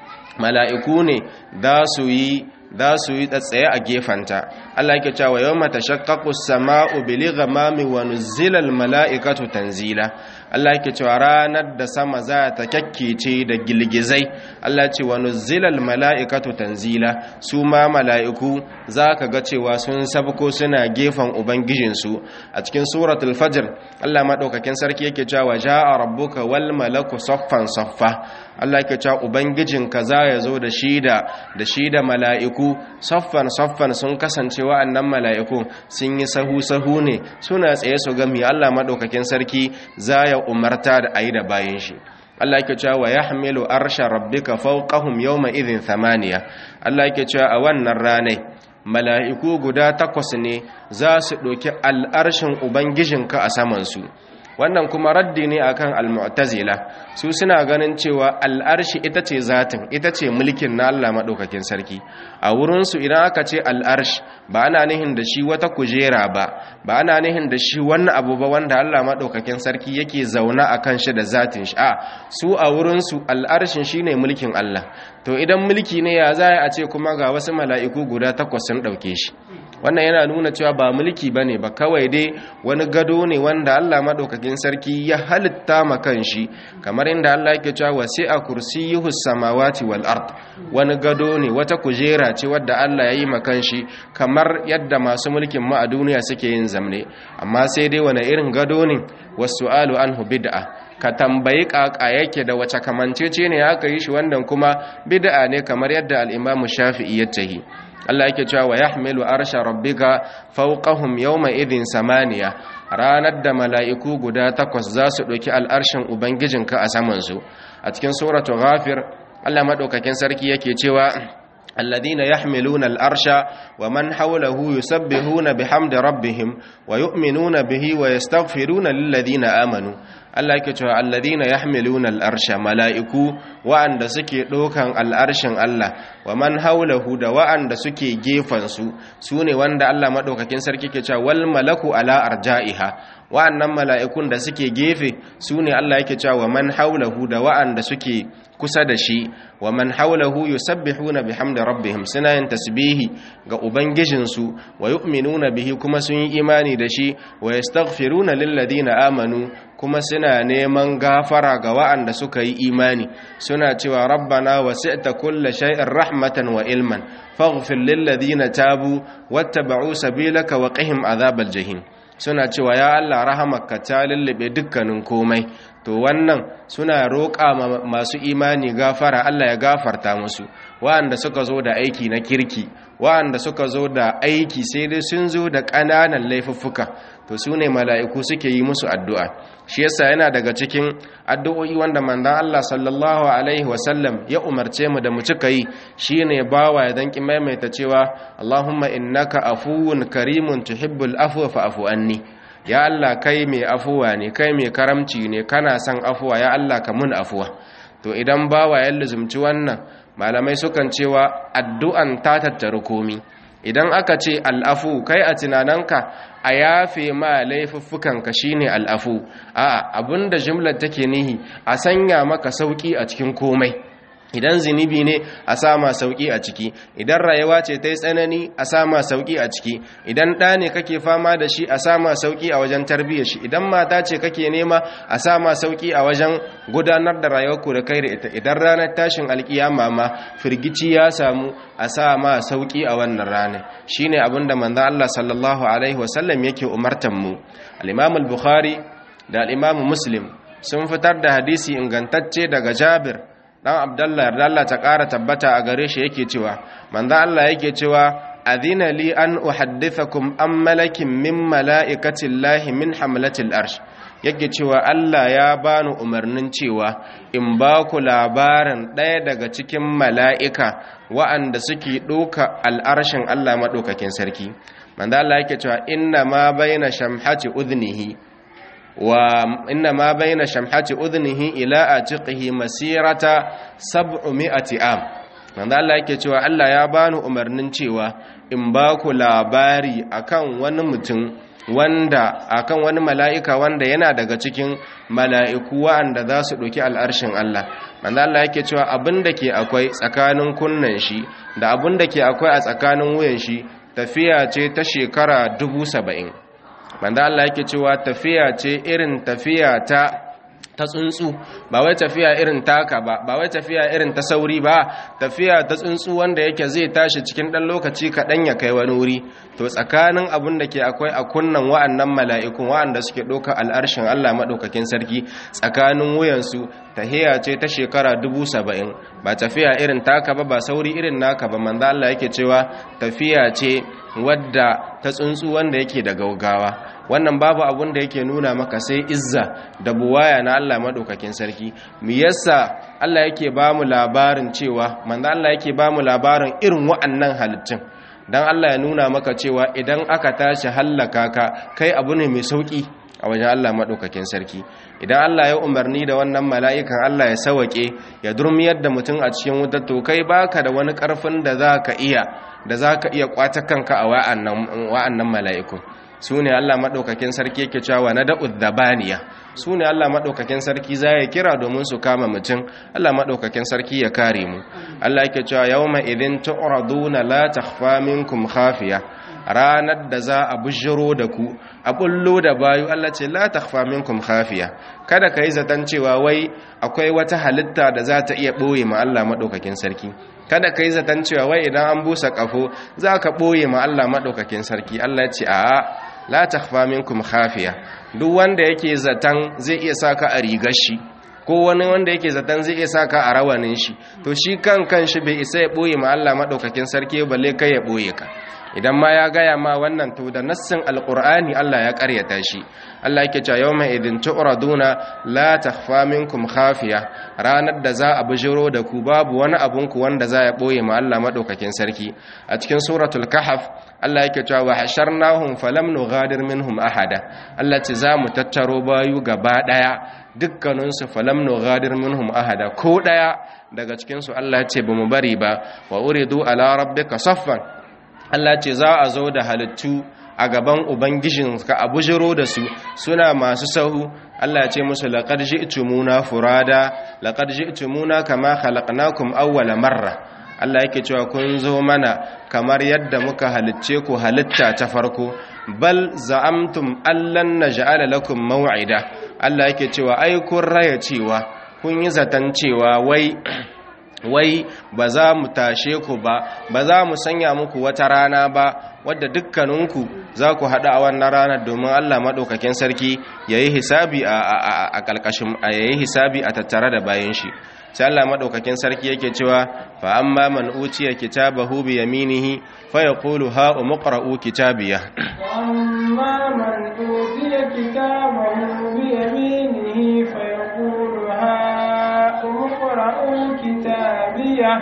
mala'iku ne da su yi da su yi tsatsaye a gefanta Allah yake cewa yawma tashaqqaqu as-sama'u bil ghamami wa nuzila al-mala'ikatu tanzila Allah yake cewa ranar da sama za ta kyakkece da gilgizai Allah ce wa nuzila al-mala'ikatu tanzila su ma mala'iku zaka ga cewa sun sabko suna gefan ubangijinsu a cikin suratul fajr Allah madaukakin sarki yake cewa ja'a rabbuka wal malaku saffan saffa Allah yake cewa ubangijinka za ya zo da shida da shida mala'iku saffan saffan sun kasance wa'annan mala'iku sun yi sahu sahu ne suna tsaye su ga mi Allah madaukakin sarki za ya umarta da ayi da bayan shi Allah yake cewa wa yahmilu arsha rabbika fawqahum yawma idhin thamaniya Allah yake cewa a wannan ranai mala'iku guda takwas ne za su ɗauki al'arshin ubangijinka a samansu wannan kuma raddi ne akan al-mu'tazila su suna ganin cewa al'arshi ita ce zatin ita ce mulkin na Allah madaukakin sarki a wurin su idan aka ce al'arsh ba ana nihin da shi wata kujera ba ba ana nihin da shi wani abu ba wanda Allah madaukakin sarki yake zauna akan shi da zatin shi a su a wurin su al'arshin shine mulkin Allah to idan mulki ne ya za a ce kuma ga wasu mala'iku guda takwas sun dauke shi wannan yana nuna cewa ba mulki bane ba kawai dai wani gado ne wanda Allah madaukakin sarki ya halitta ma kanshi kamar inda Allah yake cewa wasi'a kursiyyuhu samawati wal ard wani gado ne wata kujera ce wadda Allah ya yi ma kanshi kamar yadda masu mulkin mu a duniya suke yin zamne amma sai dai wani irin gado ne wasu'alu anhu bid'a ka tambayi kaka yake da wace kamancece ne aka yi shi wannan kuma bid'a ne kamar yadda al-Imam Shafi'i ya tahi Allah yake cewa wa yahmilu arsha rabbika fawqahum yawma idhin samaniya ranar da mala'iku guda takwas za su ɗauki al'arshin ubangijinka a saman su a cikin suratul ghafir Allah madaukakin sarki yake cewa الذين يحملون الأرش ومن حوله يسبحون بحمد ربهم ويؤمنون به ويستغفرون للذين آمنوا Allah yake cewa alladhina yahmiluna al'arsha mala'iku wa'anda suke ɗaukan al'arshin Allah wa man haulahu da wa'anda suke gefan su sune wanda Allah madaukakin sarki ke cewa wal malaku ala arja'iha wa'annan mala'ikun da suke gefe sune Allah yake cewa wa man haulahu da wa'anda suke kusa da shi wa man haulahu yusabbihuna bihamdi rabbihim suna yin tasbihi ga ubangijinsu wa yu'minuna bihi kuma sun yi imani da shi wa yastaghfiruna lil ladina amanu kuma suna neman gafara ga wa'anda suka yi imani suna cewa rabbana wasi'ta kulla shay'in rahmatan wa ilman faghfir lil ladina tabu wattaba'u sabilaka wa qihim adhabal jahim suna cewa ya Allah rahamarka ta lullube dukkanin komai to wannan suna roƙa masu imani gafara Allah ya gafarta musu wa'anda suka zo da aiki na kirki wa'anda suka zo da aiki sai dai sun zo da ƙananan laifuffuka to su ne mala'iku suke yi musu addu'a shi yasa yana daga cikin addu'o'i wanda manzon Allah sallallahu alaihi wasallam ya umarce mu da mu cika yi shine bawa ya danki maimaita cewa Allahumma innaka afuwun karimun tuhibbul afwa fa'fu anni ya Allah kai mai afuwa ne kai mai karamci ne kana son afuwa ya Allah ka mun afuwa to idan bawa ya luzumci wannan malamai sukan cewa addu'an ta tattaru komi idan aka ce al'afu kai a tunaninka a yafe ma laifuffukanka shine al'afu a abinda jimlar take nihi a sanya maka sauki a cikin komai idan zunubi ne a sama sauki a ciki idan rayuwa ce ta yi tsanani a sama sauki a ciki idan ɗa ne kake fama da shi a sama sauki a wajen tarbiyyar shi idan mata ce kake nema a sama sauki a wajen gudanar da rayuwarku da kai da ita idan ranar tashin alkiyama ma firgici ya samu a sama sauki a wannan rana shine abin da manzon Allah sallallahu alaihi wasallam yake umartan mu al-Imam al-Bukhari da al-Imam Muslim sun fitar da hadisi ingantacce daga Jabir dan abdallah yarda Allah ta ƙara tabbata a gare shi yake cewa manzo Allah yake cewa adina li an uhaddithakum an malakin min mala'ikati llahi min hamlatil arsh yake cewa Allah ya bani umarnin cewa in ba ku labarin ɗaya daga cikin mala'ika wa'anda suke ɗoka al'arshin Allah maɗaukakin sarki manzo Allah yake cewa inna ma baina shamhati udhnihi wa inna ma baina shamhati udhnihi ila atiqihi masirata 700 am manzo Allah yake cewa Allah ya bani umarnin cewa in ba ku labari akan wani mutum wanda akan wani mala'ika wanda yana daga cikin mala'iku wanda za su ɗauki al'arshin Allah manzo Allah yake cewa abin da ke akwai tsakanin kunnan shi da abin da ke akwai a tsakanin wuyan shi tafiya ce ta shekara dubu saba'in manzo Allah yake cewa tafiya ce irin tafiya ta ta tsuntsu ba wai tafiya irin taka ba ba wai tafiya irin ta sauri ba tafiya ta tsuntsu wanda yake zai tashi cikin dan lokaci kaɗan ya kai wani wuri to tsakanin abin da ke akwai a kunnan wa'annan mala'ikun wa'anda suke ɗauka al'arshin Allah maɗaukakin sarki tsakanin wuyansu tahiya ce ta shekara dubu saba'in ba tafiya irin taka ba ba sauri irin naka ba manzo Allah yake cewa tafiya ce wadda ta tsuntsu wanda yake da gaugawa wannan babu abun da yake nuna maka sai izza da buwaya na Allah madaukakin sarki me yasa Allah yake ba mu labarin cewa manzo Allah yake ba mu labarin irin wa'annan halittun dan Allah ya nuna maka cewa idan aka tashi hallaka ka kai abu ne mai sauki a wajen Allah maɗaukakin sarki idan Allah ya umarni da wannan mala'ikan Allah ya sawake ya durmiyar da mutum a cikin wutar to kai baka da wani ƙarfin da za ka iya da za ka iya ƙwata kanka a wa'annan mala'ikun su ne Allah maɗaukakin sarki yake cewa na da'ud dabaniya su ne Allah maɗaukakin sarki za ya kira domin su kama mutum Allah maɗaukakin sarki ya kare mu Allah yake cewa yawma idin tu'raduna la takhfa minkum khafiya ranar da za a bujiro da ku a bullo da bayu Allah ce la takhfa minkum khafiya kada kai zaton cewa wai akwai wata halitta da za ta iya boye ma Allah madaukakin sarki kada kai zaton cewa wai idan an busa kafo za ka boye ma Allah madaukakin sarki Allah ce a'a la takhfa minkum khafiya duk wanda yake zaton zai iya saka a rigar shi ko wani wanda yake zaton zai iya saka a rawanin shi to shi kan kan shi bai isa ya boye ma Allah madaukakin sarki balle kai ya boye ka idan ma ya gaya ma wannan to da nassin alqur'ani Allah ya karyata shi Allah yake cewa yawma idin tu'raduna la takhfa minkum khafiya ranar da za a bijiro da ku babu wani abun ku wanda za ya boye ma Allah madaukakin sarki a cikin suratul kahf Allah yake cewa wa hasharnahum falam nughadir minhum ahada Allah ce za mu tattaro bayu gaba daya dukkaninsu falam nughadir minhum ahada ko daya daga cikin su Allah ya ce bamu bari ba wa uridu ala rabbika saffan Allah ce za a zo da halittu a gaban ubangijinka a bujiro da su suna masu sahu Allah ce musu laqad ji'tumuna furada laqad ji'tumuna kama khalaqnakum awwala marra Allah yake cewa kun zo mana kamar yadda muka halicce ku halitta ta farko bal za'amtum allan naj'ala lakum maw'ida Allah yake cewa ai kun raya cewa kun yi zaton cewa wai wai ba za mu tashe ku ba ba za mu sanya muku wata rana ba wadda dukkaninku za ku haɗu a wannan ranar domin Allah maɗaukakin sarki ya yi hisabi a ƙalƙashin a yayi hisabi a tattare da bayan shi sai Allah maɗaukakin sarki yake cewa fa amma man utiya kitabahu bi yaminihi fa yaqulu ha umqra'u kitabiya وأما من أوتي كتابه بيمينه فيقول هاؤم اقرءوا كتابيه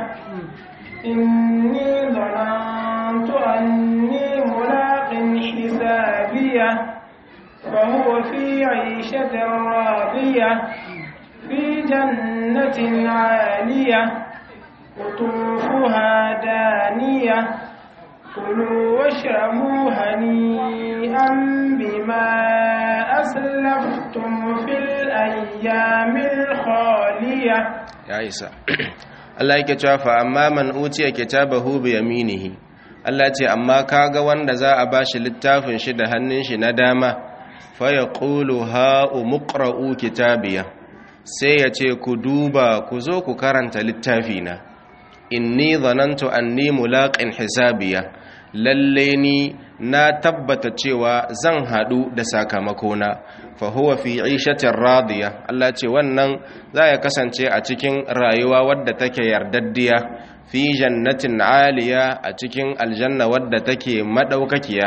إني ظننت أني ملاق حسابيه فهو في عيشة راضية في جنة عالية قطوفها دانية كلوا واشربوا هنيئا بما أسلفتم في الأيام الخالية ya isa Allah yake cewa fa amma man utiya kitabahu bi yaminihi Allah ce amma kaga wanda za a bashi littafin shi da hannun shi na dama fa yaqulu ha umqra'u kitabiya sai ya ce ku duba ku zo ku karanta littafi na inni zanantu anni mulaqin hisabiya lalle ni na tabbata cewa zan hadu da sakamakona fa huwa fi 'ishatin radiya Allah ce wannan za ya kasance a cikin rayuwa wadda take yardaddiya fi jannatin aliya a cikin aljanna wadda take madaukakiya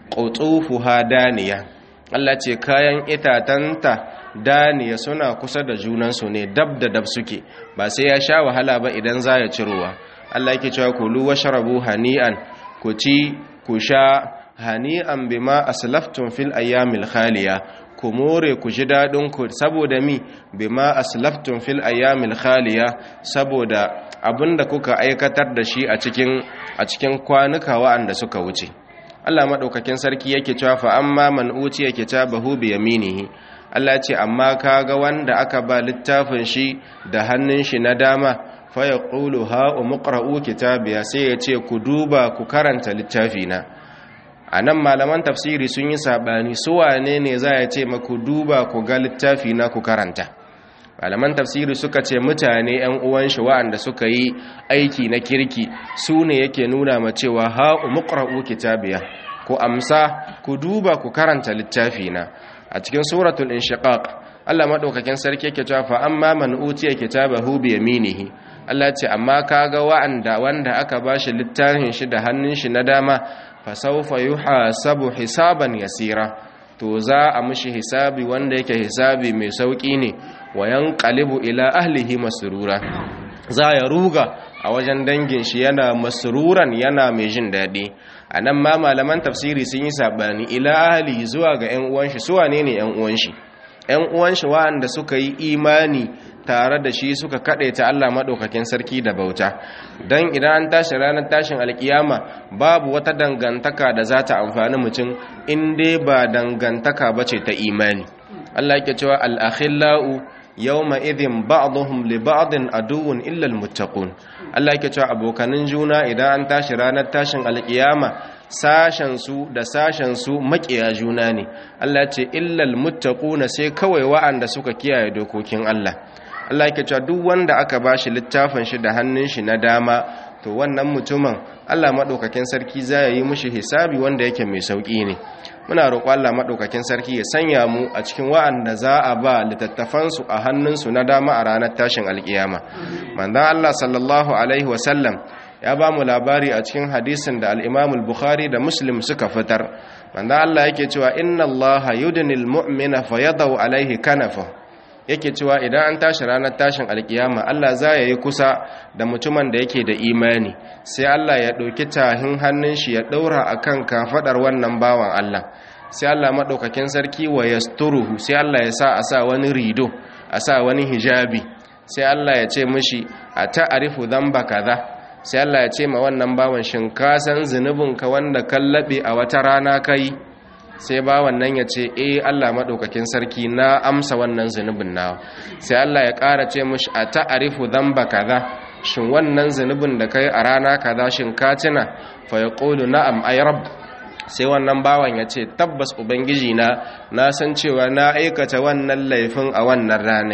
qutufuha daniya Allah ce kayan itatanta daniya suna kusa da junansu ne dab da dab suke ba sai ya sha wahala ba idan za ya cirowa Allah yake cewa kulu washrabu hani'an ku ci ku sha hani'an bima aslaftum fil ayyamil khaliya ku more ku ji dadin ku saboda mi bima aslaftum fil ayyamil khaliya saboda abinda kuka aikatar da shi a cikin a cikin kwanuka wa'anda suka wuce Allah madaukakin sarki yake cewa fa amma man utiya kitabahu bi yaminihi Allah ce amma kaga wanda aka ba littafin shi da hannun shi na dama fa yaqulu ha umqra'u kitabiya sai ya ce ku duba ku karanta littafi na anan malaman tafsiri sun yi sabani su wane ne za ya ce maku duba ku ga littafi na ku karanta malaman tafsiri suka ce mutane yan uwan shi wa'anda suka yi aiki na kirki su ne yake nuna ma cewa ha umqra'u kitabiya ku amsa ku duba ku karanta littafi na a cikin suratul inshiqaq Allah madaukakin sarki yake cewa fa amma man utiya kitabahu bi yaminihi Allah ce amma kaga wa'anda wanda aka bashi littafin shi da hannun shi na dama fa sawfa yuhasabu hisaban yasira to za a mishi hisabi wanda yake hisabi mai sauki ne wa yanqalibu ila ahlihi masrura za ya ruga a wajen dangin shi yana masruran yana mai jin daɗi a nan ma malaman tafsiri sun yi saɓani ila ahli zuwa ga 'yan uwanshi su wane ne 'yan uwanshi 'yan uwanshi wa'anda suka yi imani tare da shi suka kaɗe ta Allah maɗaukakin sarki da bauta don idan an tashi ranar tashin alkiyama babu wata dangantaka da za ta amfani mutum in dai ba dangantaka ba ce ta imani Allah yake cewa al-akhillau yawma idhin ba'dhum li ba'din aduwwun illa almuttaqun Allah yake cewa abokanin juna idan an tashi ranar tashin alkiyama sashen su da sashen su makiya juna ne Allah ce illa almuttaquna sai kawai wa'anda suka kiyaye dokokin Allah Allah yake cewa duk wanda aka bashi littafin shi da hannun shi na dama to wannan mutumin Allah madaukakin sarki zai yi mishi hisabi wanda yake mai sauki ne muna roƙo Allah madaukakin sarki ya sanya mu a cikin wa'anda za a ba littattafan su a hannun su na dama a ranar tashin alkiyama manzon Allah sallallahu alaihi wasallam ya ba mu labari a cikin hadisin da al-Imam al-Bukhari da Muslim suka fitar manzon Allah yake cewa inna Allah yudnil mu'mina fayadau alaihi kanafa yake cewa idan an tashi ranar tashin alkiyama Allah za ya yi kusa da mutumin da yake da imani sai Allah ya ɗauki tahin hannun shi ya ɗaura a kan kafaɗar wannan bawan Allah sai Allah maɗaukakin sarki wa ya sai Allah ya sa a sa wani rido a sa wani hijabi sai Allah ya ce mishi a ta'arifu zamba kaza sai Allah ya ce ma wannan bawan shin ka san zunubinka wanda kallabe a wata rana kai sai ba wannan ya ce eh Allah maɗaukakin sarki na amsa wannan zunubin nawa sai Allah ya ƙara ce mushi a ta'arifu dhanba kaza shin wannan zunubin da kai a rana kaza shin ka tuna fa yaqulu na'am ay rabb sai wannan bawan ya ce tabbas ubangiji na na san cewa na aikata wannan laifin a wannan rana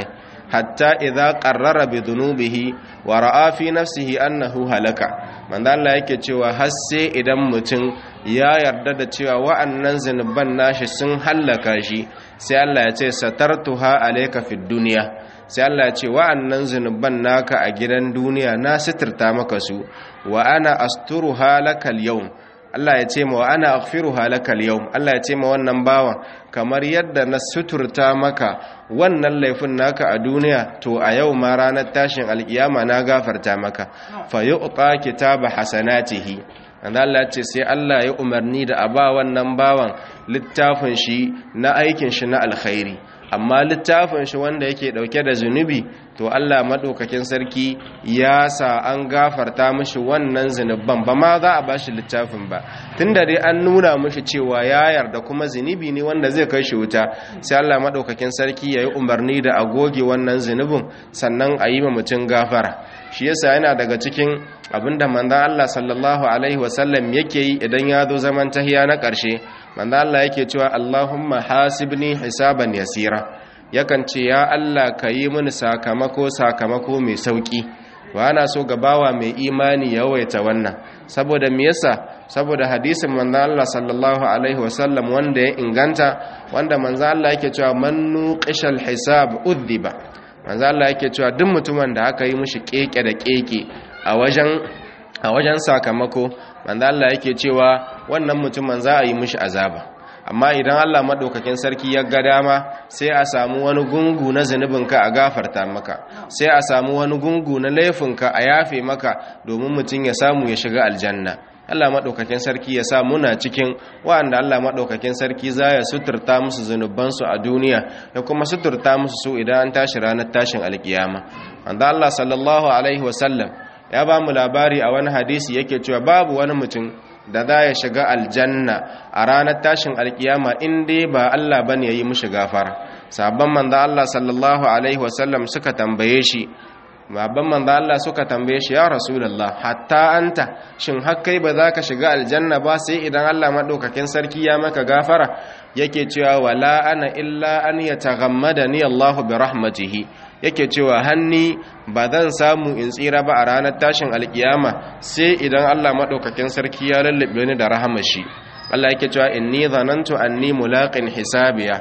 hatta idza qarrara bi dhunubihi wa ra'a fi nafsihi annahu halaka manzo Allah yake cewa har sai idan mutum ya yarda da cewa wa'annan zinuban nashi sun hallaka shi sai Allah ya ce satartuha alayka fid dunya sai Allah ya ce wa'annan zinuban naka a gidan duniya na sitirta maka su wa ana asturuha lakal yawm Allah ya ce ma wa ana aghfiruha lakal yawm Allah ya ce ma wannan bawan kamar yadda na suturta maka wannan laifin naka a duniya to a yau ma ranar tashin alkiyama na gafarta maka fa yu'ta kitaba hasanatihi and Allah ya ce sai Allah ya umarni da a ba wannan bawan littafin shi na aikin shi na alkhairi amma littafin shi wanda yake dauke da zunubi to Allah madaukakin sarki ya sa an gafarta mishi wannan zunuban ba ma za a bashi littafin ba tunda dai an nuna mishi cewa ya yarda kuma zunubi ne wanda zai kai shi wuta sai Allah madaukakin sarki yayi umarni da a goge wannan zunubin sannan a yi ma mutum gafara shi yasa yana daga cikin abinda manzon Allah sallallahu alaihi wasallam yake yi idan ya zo zaman tahiya na ƙarshe manzon Allah yake cewa Allahumma hasibni hisaban yasira yakan ce ya Allah ka yi mini sakamako sakamako mai sauki wa ana so gabawa mai imani ya waita wannan saboda me yasa saboda hadisin manzon Allah sallallahu alaihi wasallam wanda ya inganta wanda manzon Allah yake cewa man nuqishal hisab udhiba manzon Allah yake cewa duk mutumin da aka yi mishi keke da keke a wajen a wajen sakamako manzon Allah yake cewa wannan mutumin za a yi mishi azaba amma idan Allah maɗaukakin sarki ya ga dama sai a samu wani gungu na zunubinka a gafarta maka sai a samu wani gungu na laifinka a yafe maka domin mutum ya samu ya shiga aljanna Allah maɗaukakin sarki ya sa muna cikin wa'anda Allah maɗaukakin sarki za ya suturta musu zunubansu a duniya ya kuma suturta musu su idan an tashi ranar tashin alkiyama wanda Allah sallallahu alaihi wasallam ya ba mu labari a wani hadisi yake cewa babu wani mutum da za ya shiga aljanna a ranar tashin alkiyama in dai ba Allah ba ne ya yi mushi gafara sabon manzo Allah sallallahu alaihi wasallam suka tambaye shi babban manzo Allah suka tambaye shi ya rasulullah hatta anta shin har kai ba za ka shiga aljanna ba sai idan Allah madaukakin sarki ya maka gafara yake cewa wala ana illa an yataghammadani Allahu bi rahmatihi yake cewa hanni ba zan samu in tsira ba a ranar tashin alkiyama sai idan Allah madaukakin sarki ya lallabe ni da rahamar shi Allah yake cewa inni zanantu anni mulaqin hisabiya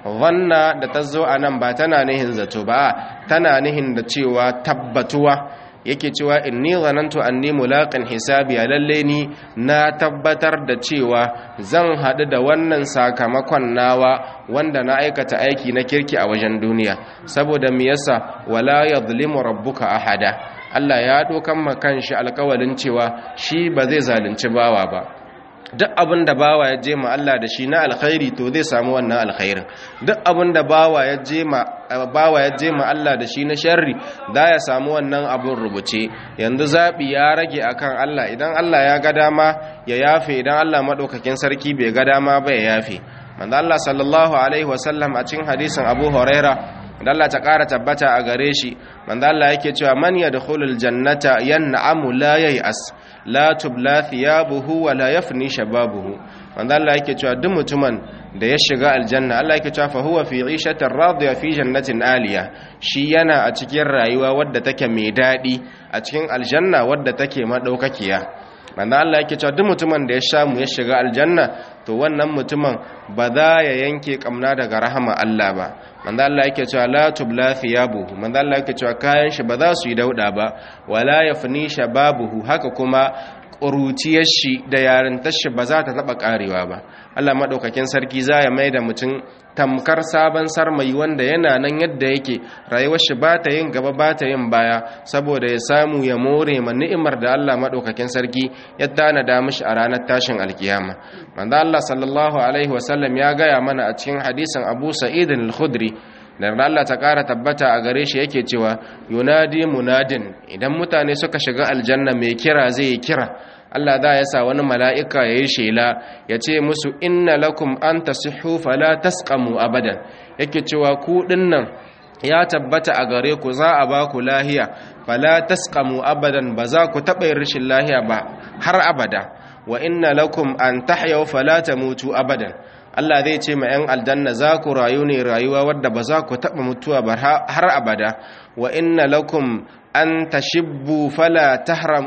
zanna da tazo anan ba tana nihin zato ba tana nihin da cewa tabbatuwa yake cewa inni zanantu anni mulaqin hisabiya lalle ni na tabbatar da cewa zan hadu da wannan sakamakon nawa wanda na aikata aiki na kirki a wajen duniya saboda me yasa wala yadhlimu rabbuka ahada Allah ya dokan makan shi alƙawalin cewa shi ba zai zalunci bawa ba duk abin da bawa ya je ma Allah da shi na alkhairi to zai samu wannan alkhairin duk abin da bawa ya je ma bawa ya je ma Allah da shi na sharri za ya samu wannan abin rubuce yanzu zabi ya rage akan Allah idan Allah ya ga dama ya yafe idan Allah madaukakin sarki bai ga dama ba ya yafe manzo Allah sallallahu alaihi wasallam a cikin hadisin Abu Huraira da Allah ta ƙara tabbata a gare shi manzo Allah yake cewa man yadkhulul jannata yan'amu la yay'as la tubla thiyabuhu wa la yafni shababuhu manzo Allah yake cewa duk mutumin da ya shiga aljanna Allah yake cewa fa huwa fi 'ishatin radiya fi jannatin aliya shi yana a cikin rayuwa wadda take mai dadi a cikin aljanna wadda take madaukakiya manzo Allah yake cewa duk mutumin da ya samu ya shiga aljanna to wannan mutumin ba za ya yanke kamna daga rahama Allah ba manzo Allah yake cewa la tubla thiyabuhu manzo Allah yake cewa kayan shi ba za su yi dauda ba wala yafni shababuhu haka kuma ƙuruciyar shi da yarintar shi ba za ta taɓa ƙarewa ba Allah maɗaukakin sarki za ya mai da mutum tamkar sabon sarmai wanda yana nan yadda yake rayuwar shi ba ta yin gaba ba ta yin baya saboda ya samu ya more ma ni'imar da Allah maɗaukakin sarki ya tanada mishi a ranar tashin alkiyama manzo Allah sallallahu alaihi wasallam ya gaya mana a cikin hadisin Abu Sa'id al-Khudri da Allah ta ƙara tabbata a gare shi yake cewa yunadi munadin idan mutane suka shiga aljanna mai kira zai yi kira Allah za ya sa wani mala'ika ya yi shela ya ce musu inna lakum an tasihhu fala tasqamu abadan yake cewa ku dinnan ya tabbata a gare ku za a ba ku lahiya fala tasqamu abadan ba za ku taɓa yin rashin lahiya ba har abada wa inna lakum an tahyaw fala tamutu abadan Allah zai ce ma 'yan aljanna za ku rayu ne rayuwa wadda ba za ku taɓa mutuwa ba har abada wa inna lakum an tashibbu fala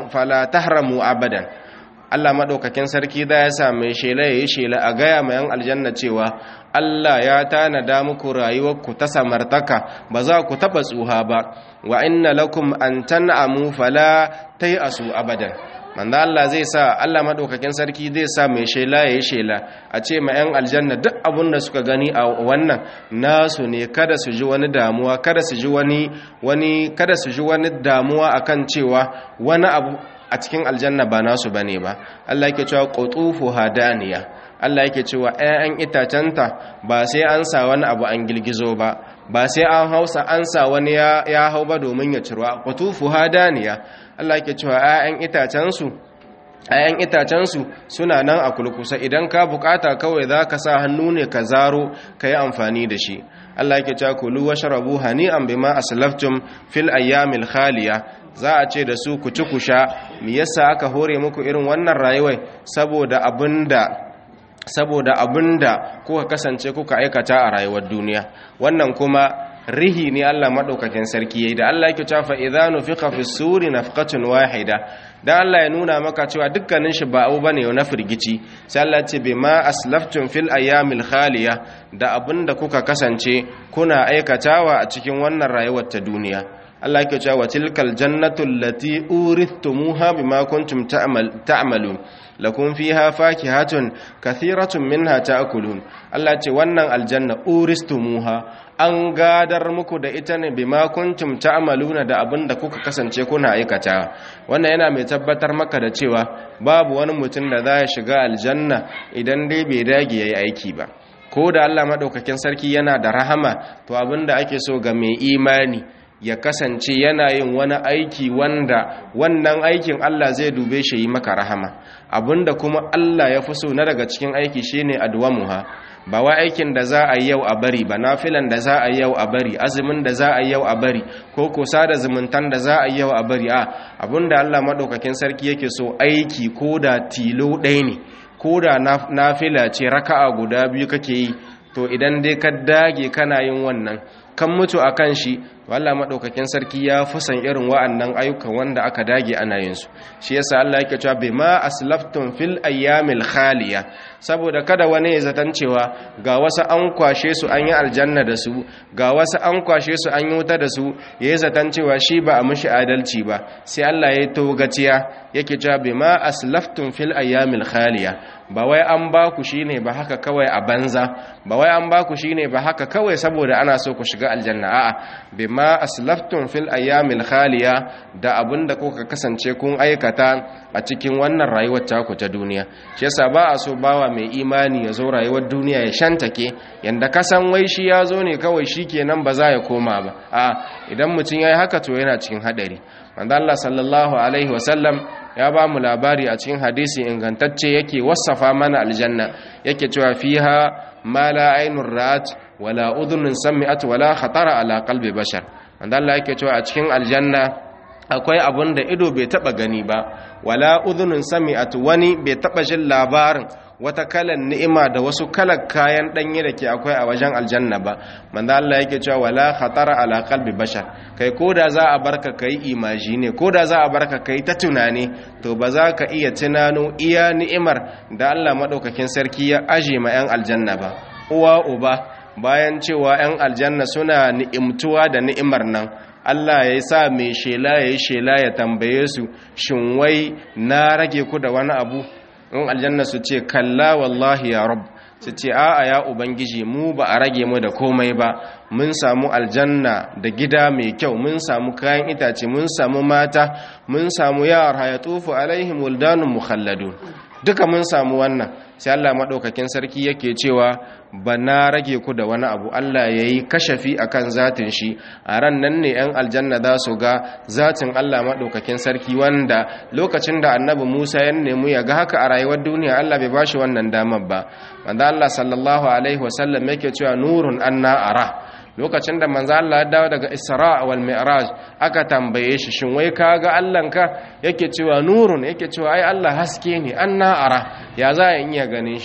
tahramu abadan Allah maɗaukakin sarki da ya sa mai shela ya yi shela a gaya ma 'yan aljanna cewa Allah ya tanada muku rayuwarku ta samartaka ba za ku taɓa tsuha ba wa inna lakum an tan'amu fala asu abadan manzo Allah zai sa Allah madaukakin sarki zai sa mai shela yayi shela a ce ma 'yan aljanna duk abun da suka gani a wannan nasu ne kada su ji wani damuwa kada su ji wani wani kada su ji wani damuwa akan cewa wani abu a cikin aljanna ba nasu bane ba Allah yake cewa qutufu hadaniya Allah yake cewa 'ya'yan itacenta ba sai an sa wani abu an gilgizo ba ba sai an hausa an sa wani ya hau ba domin ya cirwa qutufu hadaniya Allah yake cewa 'ya'yan itacensu ‘ya'yan itacensu suna nan a kulkusa idan ka bukata kawai za ka sa hannu ne ka zaro ka yi amfani da shi Allah yake cewa kulu wa sharabu hani'an bima aslaftum fil ayyamil khaliya za a ce da su ku ci ku sha me yasa aka hore muku irin wannan rayuwar saboda abinda saboda abinda kuka kasance kuka aikata a rayuwar duniya wannan kuma rihi ne Allah madaukakin sarki yayi da Allah yake cewa fa idza nufiqa fi suri nafqatun wahida dan Allah ya nuna maka cewa dukkanin shi ba abu bane na firgici sai Allah ce bima aslaftum fil ayyamil khaliya da abinda kuka kasance kuna aikatawa a cikin wannan rayuwar ta duniya Allah yake cewa tilkal jannatu allati urithumuha bima kuntum ta'malun lakum fiha fakihatun kathiratun minha ta'kulun Allah ce wannan aljanna uristumuha an gadar muku da ita ne bima kuntum ta'maluna da abinda kuka kasance kuna aikata wannan yana mai tabbatar maka da cewa babu wani mutum da za ya shiga aljanna idan dai bai dage yayi aiki ba ko da Allah madaukakin sarki yana da rahama to abinda ake so ga mai imani ya kasance yana yin wani aiki wanda wannan aikin Allah zai dube shi yi maka rahama abinda kuma Allah ya fi so na daga cikin aiki shine adwamuha ba wa aikin da za a yi yau a bari ba nafilan da za a yi yau a bari azumin da za a yi yau a bari ko kusa da zumuntan da za a yi yau a bari a abinda Allah madaukakin sarki yake so aiki ko da tilo ɗaya ne ko da nafila ce raka'a guda biyu kake yi to idan dai ka dage kana yin wannan kan mutu a kan shi Allah maɗaukakin sarki ya fusan irin wa'annan ayyukan wanda aka dage ana yin su shi yasa Allah yake cewa bima aslaftum fil ayyamil khaliya saboda kada wani ya zaton cewa ga wasu an kwashe su an yi aljanna da su ga wasu an kwashe su an yi wuta da su ya yi zaton cewa shi ba a mishi adalci ba sai Allah ya yi togaciya yake cewa bima aslaftum fil ayyamil khaliya ba wai an ba ku shine ba haka kawai a banza ba wai an ba ku shine ba haka kawai saboda ana so ku shiga aljanna a'a bima aslaftum fil ayyamil khaliya da abinda kuka kasance kun aikata a cikin wannan rayuwar taku ta duniya shi yasa ba a so bawa mai imani ya zo rayuwar duniya ya shantake yanda ka san wai shi ya zo ne kawai shikenan ba za ya koma ba a idan mutum yayi haka to yana cikin hadari manzo Allah sallallahu alaihi wasallam ya ba mu labari a cikin hadisi ingantacce yake wasafa mana aljanna yake cewa fiha ma la ainur ra'at wala udhunun sami'at wala khatara ala qalbi bashar manzo Allah yake cewa a cikin aljanna akwai abun da ido bai taba gani ba wala udhunun sami'at wani bai taba jin labarin wata kalan ni'ima da wasu kalan kayan danye da ke akwai a wajen aljanna ba manzo Allah yake cewa wala khatara ala qalbi bashar kai koda za a barka kai imagine koda za a barka kai ta tunani to ba za ka iya tunano iya ni'imar da Allah madaukakin sarki ya aje ma yan aljanna ba uwa uba bayan cewa yan aljanna suna ni'imtuwa da ni'imar nan Allah ya sa mai shela ya yi shela ya tambaye su shin wai na rage ku da wani abu in aljanna su ce kalla wallahi ya rab su ce a'a ya ubangiji mu ba a rage mu da komai ba mun samu aljanna da gida mai kyau mun samu kayan itace mun samu mata mun samu yara ya tufu alaihim wildanun mukhalladun duka mun samu wannan sai Allah madaukakin sarki yake cewa ba na rage ku da wani abu Allah yayi kashafi akan zatin shi a ran nan ne yan aljanna za su ga zatin Allah madaukakin sarki wanda lokacin da annabi Musa ya nemi ya ga haka a rayuwar duniya Allah bai bashi wannan damar ba wanda Allah sallallahu alaihi wasallam yake cewa nurun anna ara lokacin da manzo Allah ya dawo daga Isra wal Mi'raj aka tambaye shi shin wai kaga Allahnka yake cewa nurun yake cewa ai Allah haske ne anna ara ya za in iya ganin shi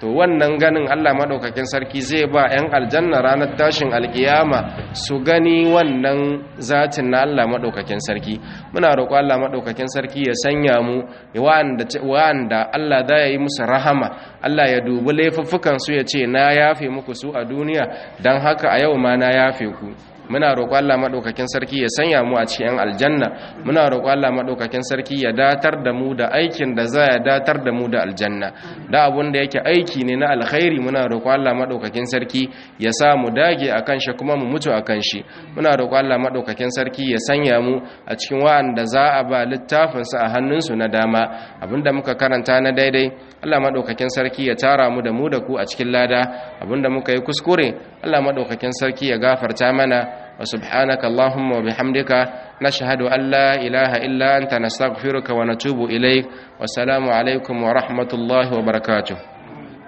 to wannan ganin Allah madaukakin sarki zai ba 'yan aljanna ranar tashin alkiyama su gani wannan zatin na Allah madaukakin sarki muna roƙo Allah madaukakin sarki ya sanya mu wa'anda wa'anda Allah da ya yi musu rahama Allah ya dubi laifuffukan su ya ce na yafe muku su a duniya dan haka a yau ma na yafe ku muna roƙo Allah madaukakin sarki ya sanya mu a cikin aljanna muna roƙo Allah madaukakin sarki ya datar da mu da aikin da za ya datar da mu da aljanna da abun da yake aiki ne na alkhairi muna roƙo Allah madaukakin sarki ya sa mu dage akan shi kuma mu mutu akan shi muna roƙo Allah madaukakin sarki ya sanya mu a cikin wa'anda za a ba littafin sa a hannunsu na dama abinda muka karanta na daidai Allah madaukakin sarki ya tara mu da mu da ku a cikin lada abinda muka yi kuskure Allah madaukakin sarki ya gafarta mana وسبحانك اللهم وبحمدك نشهد أن لا إله إلا أنت نستغفرك ونتوب إليك والسلام عليكم ورحمة الله وبركاته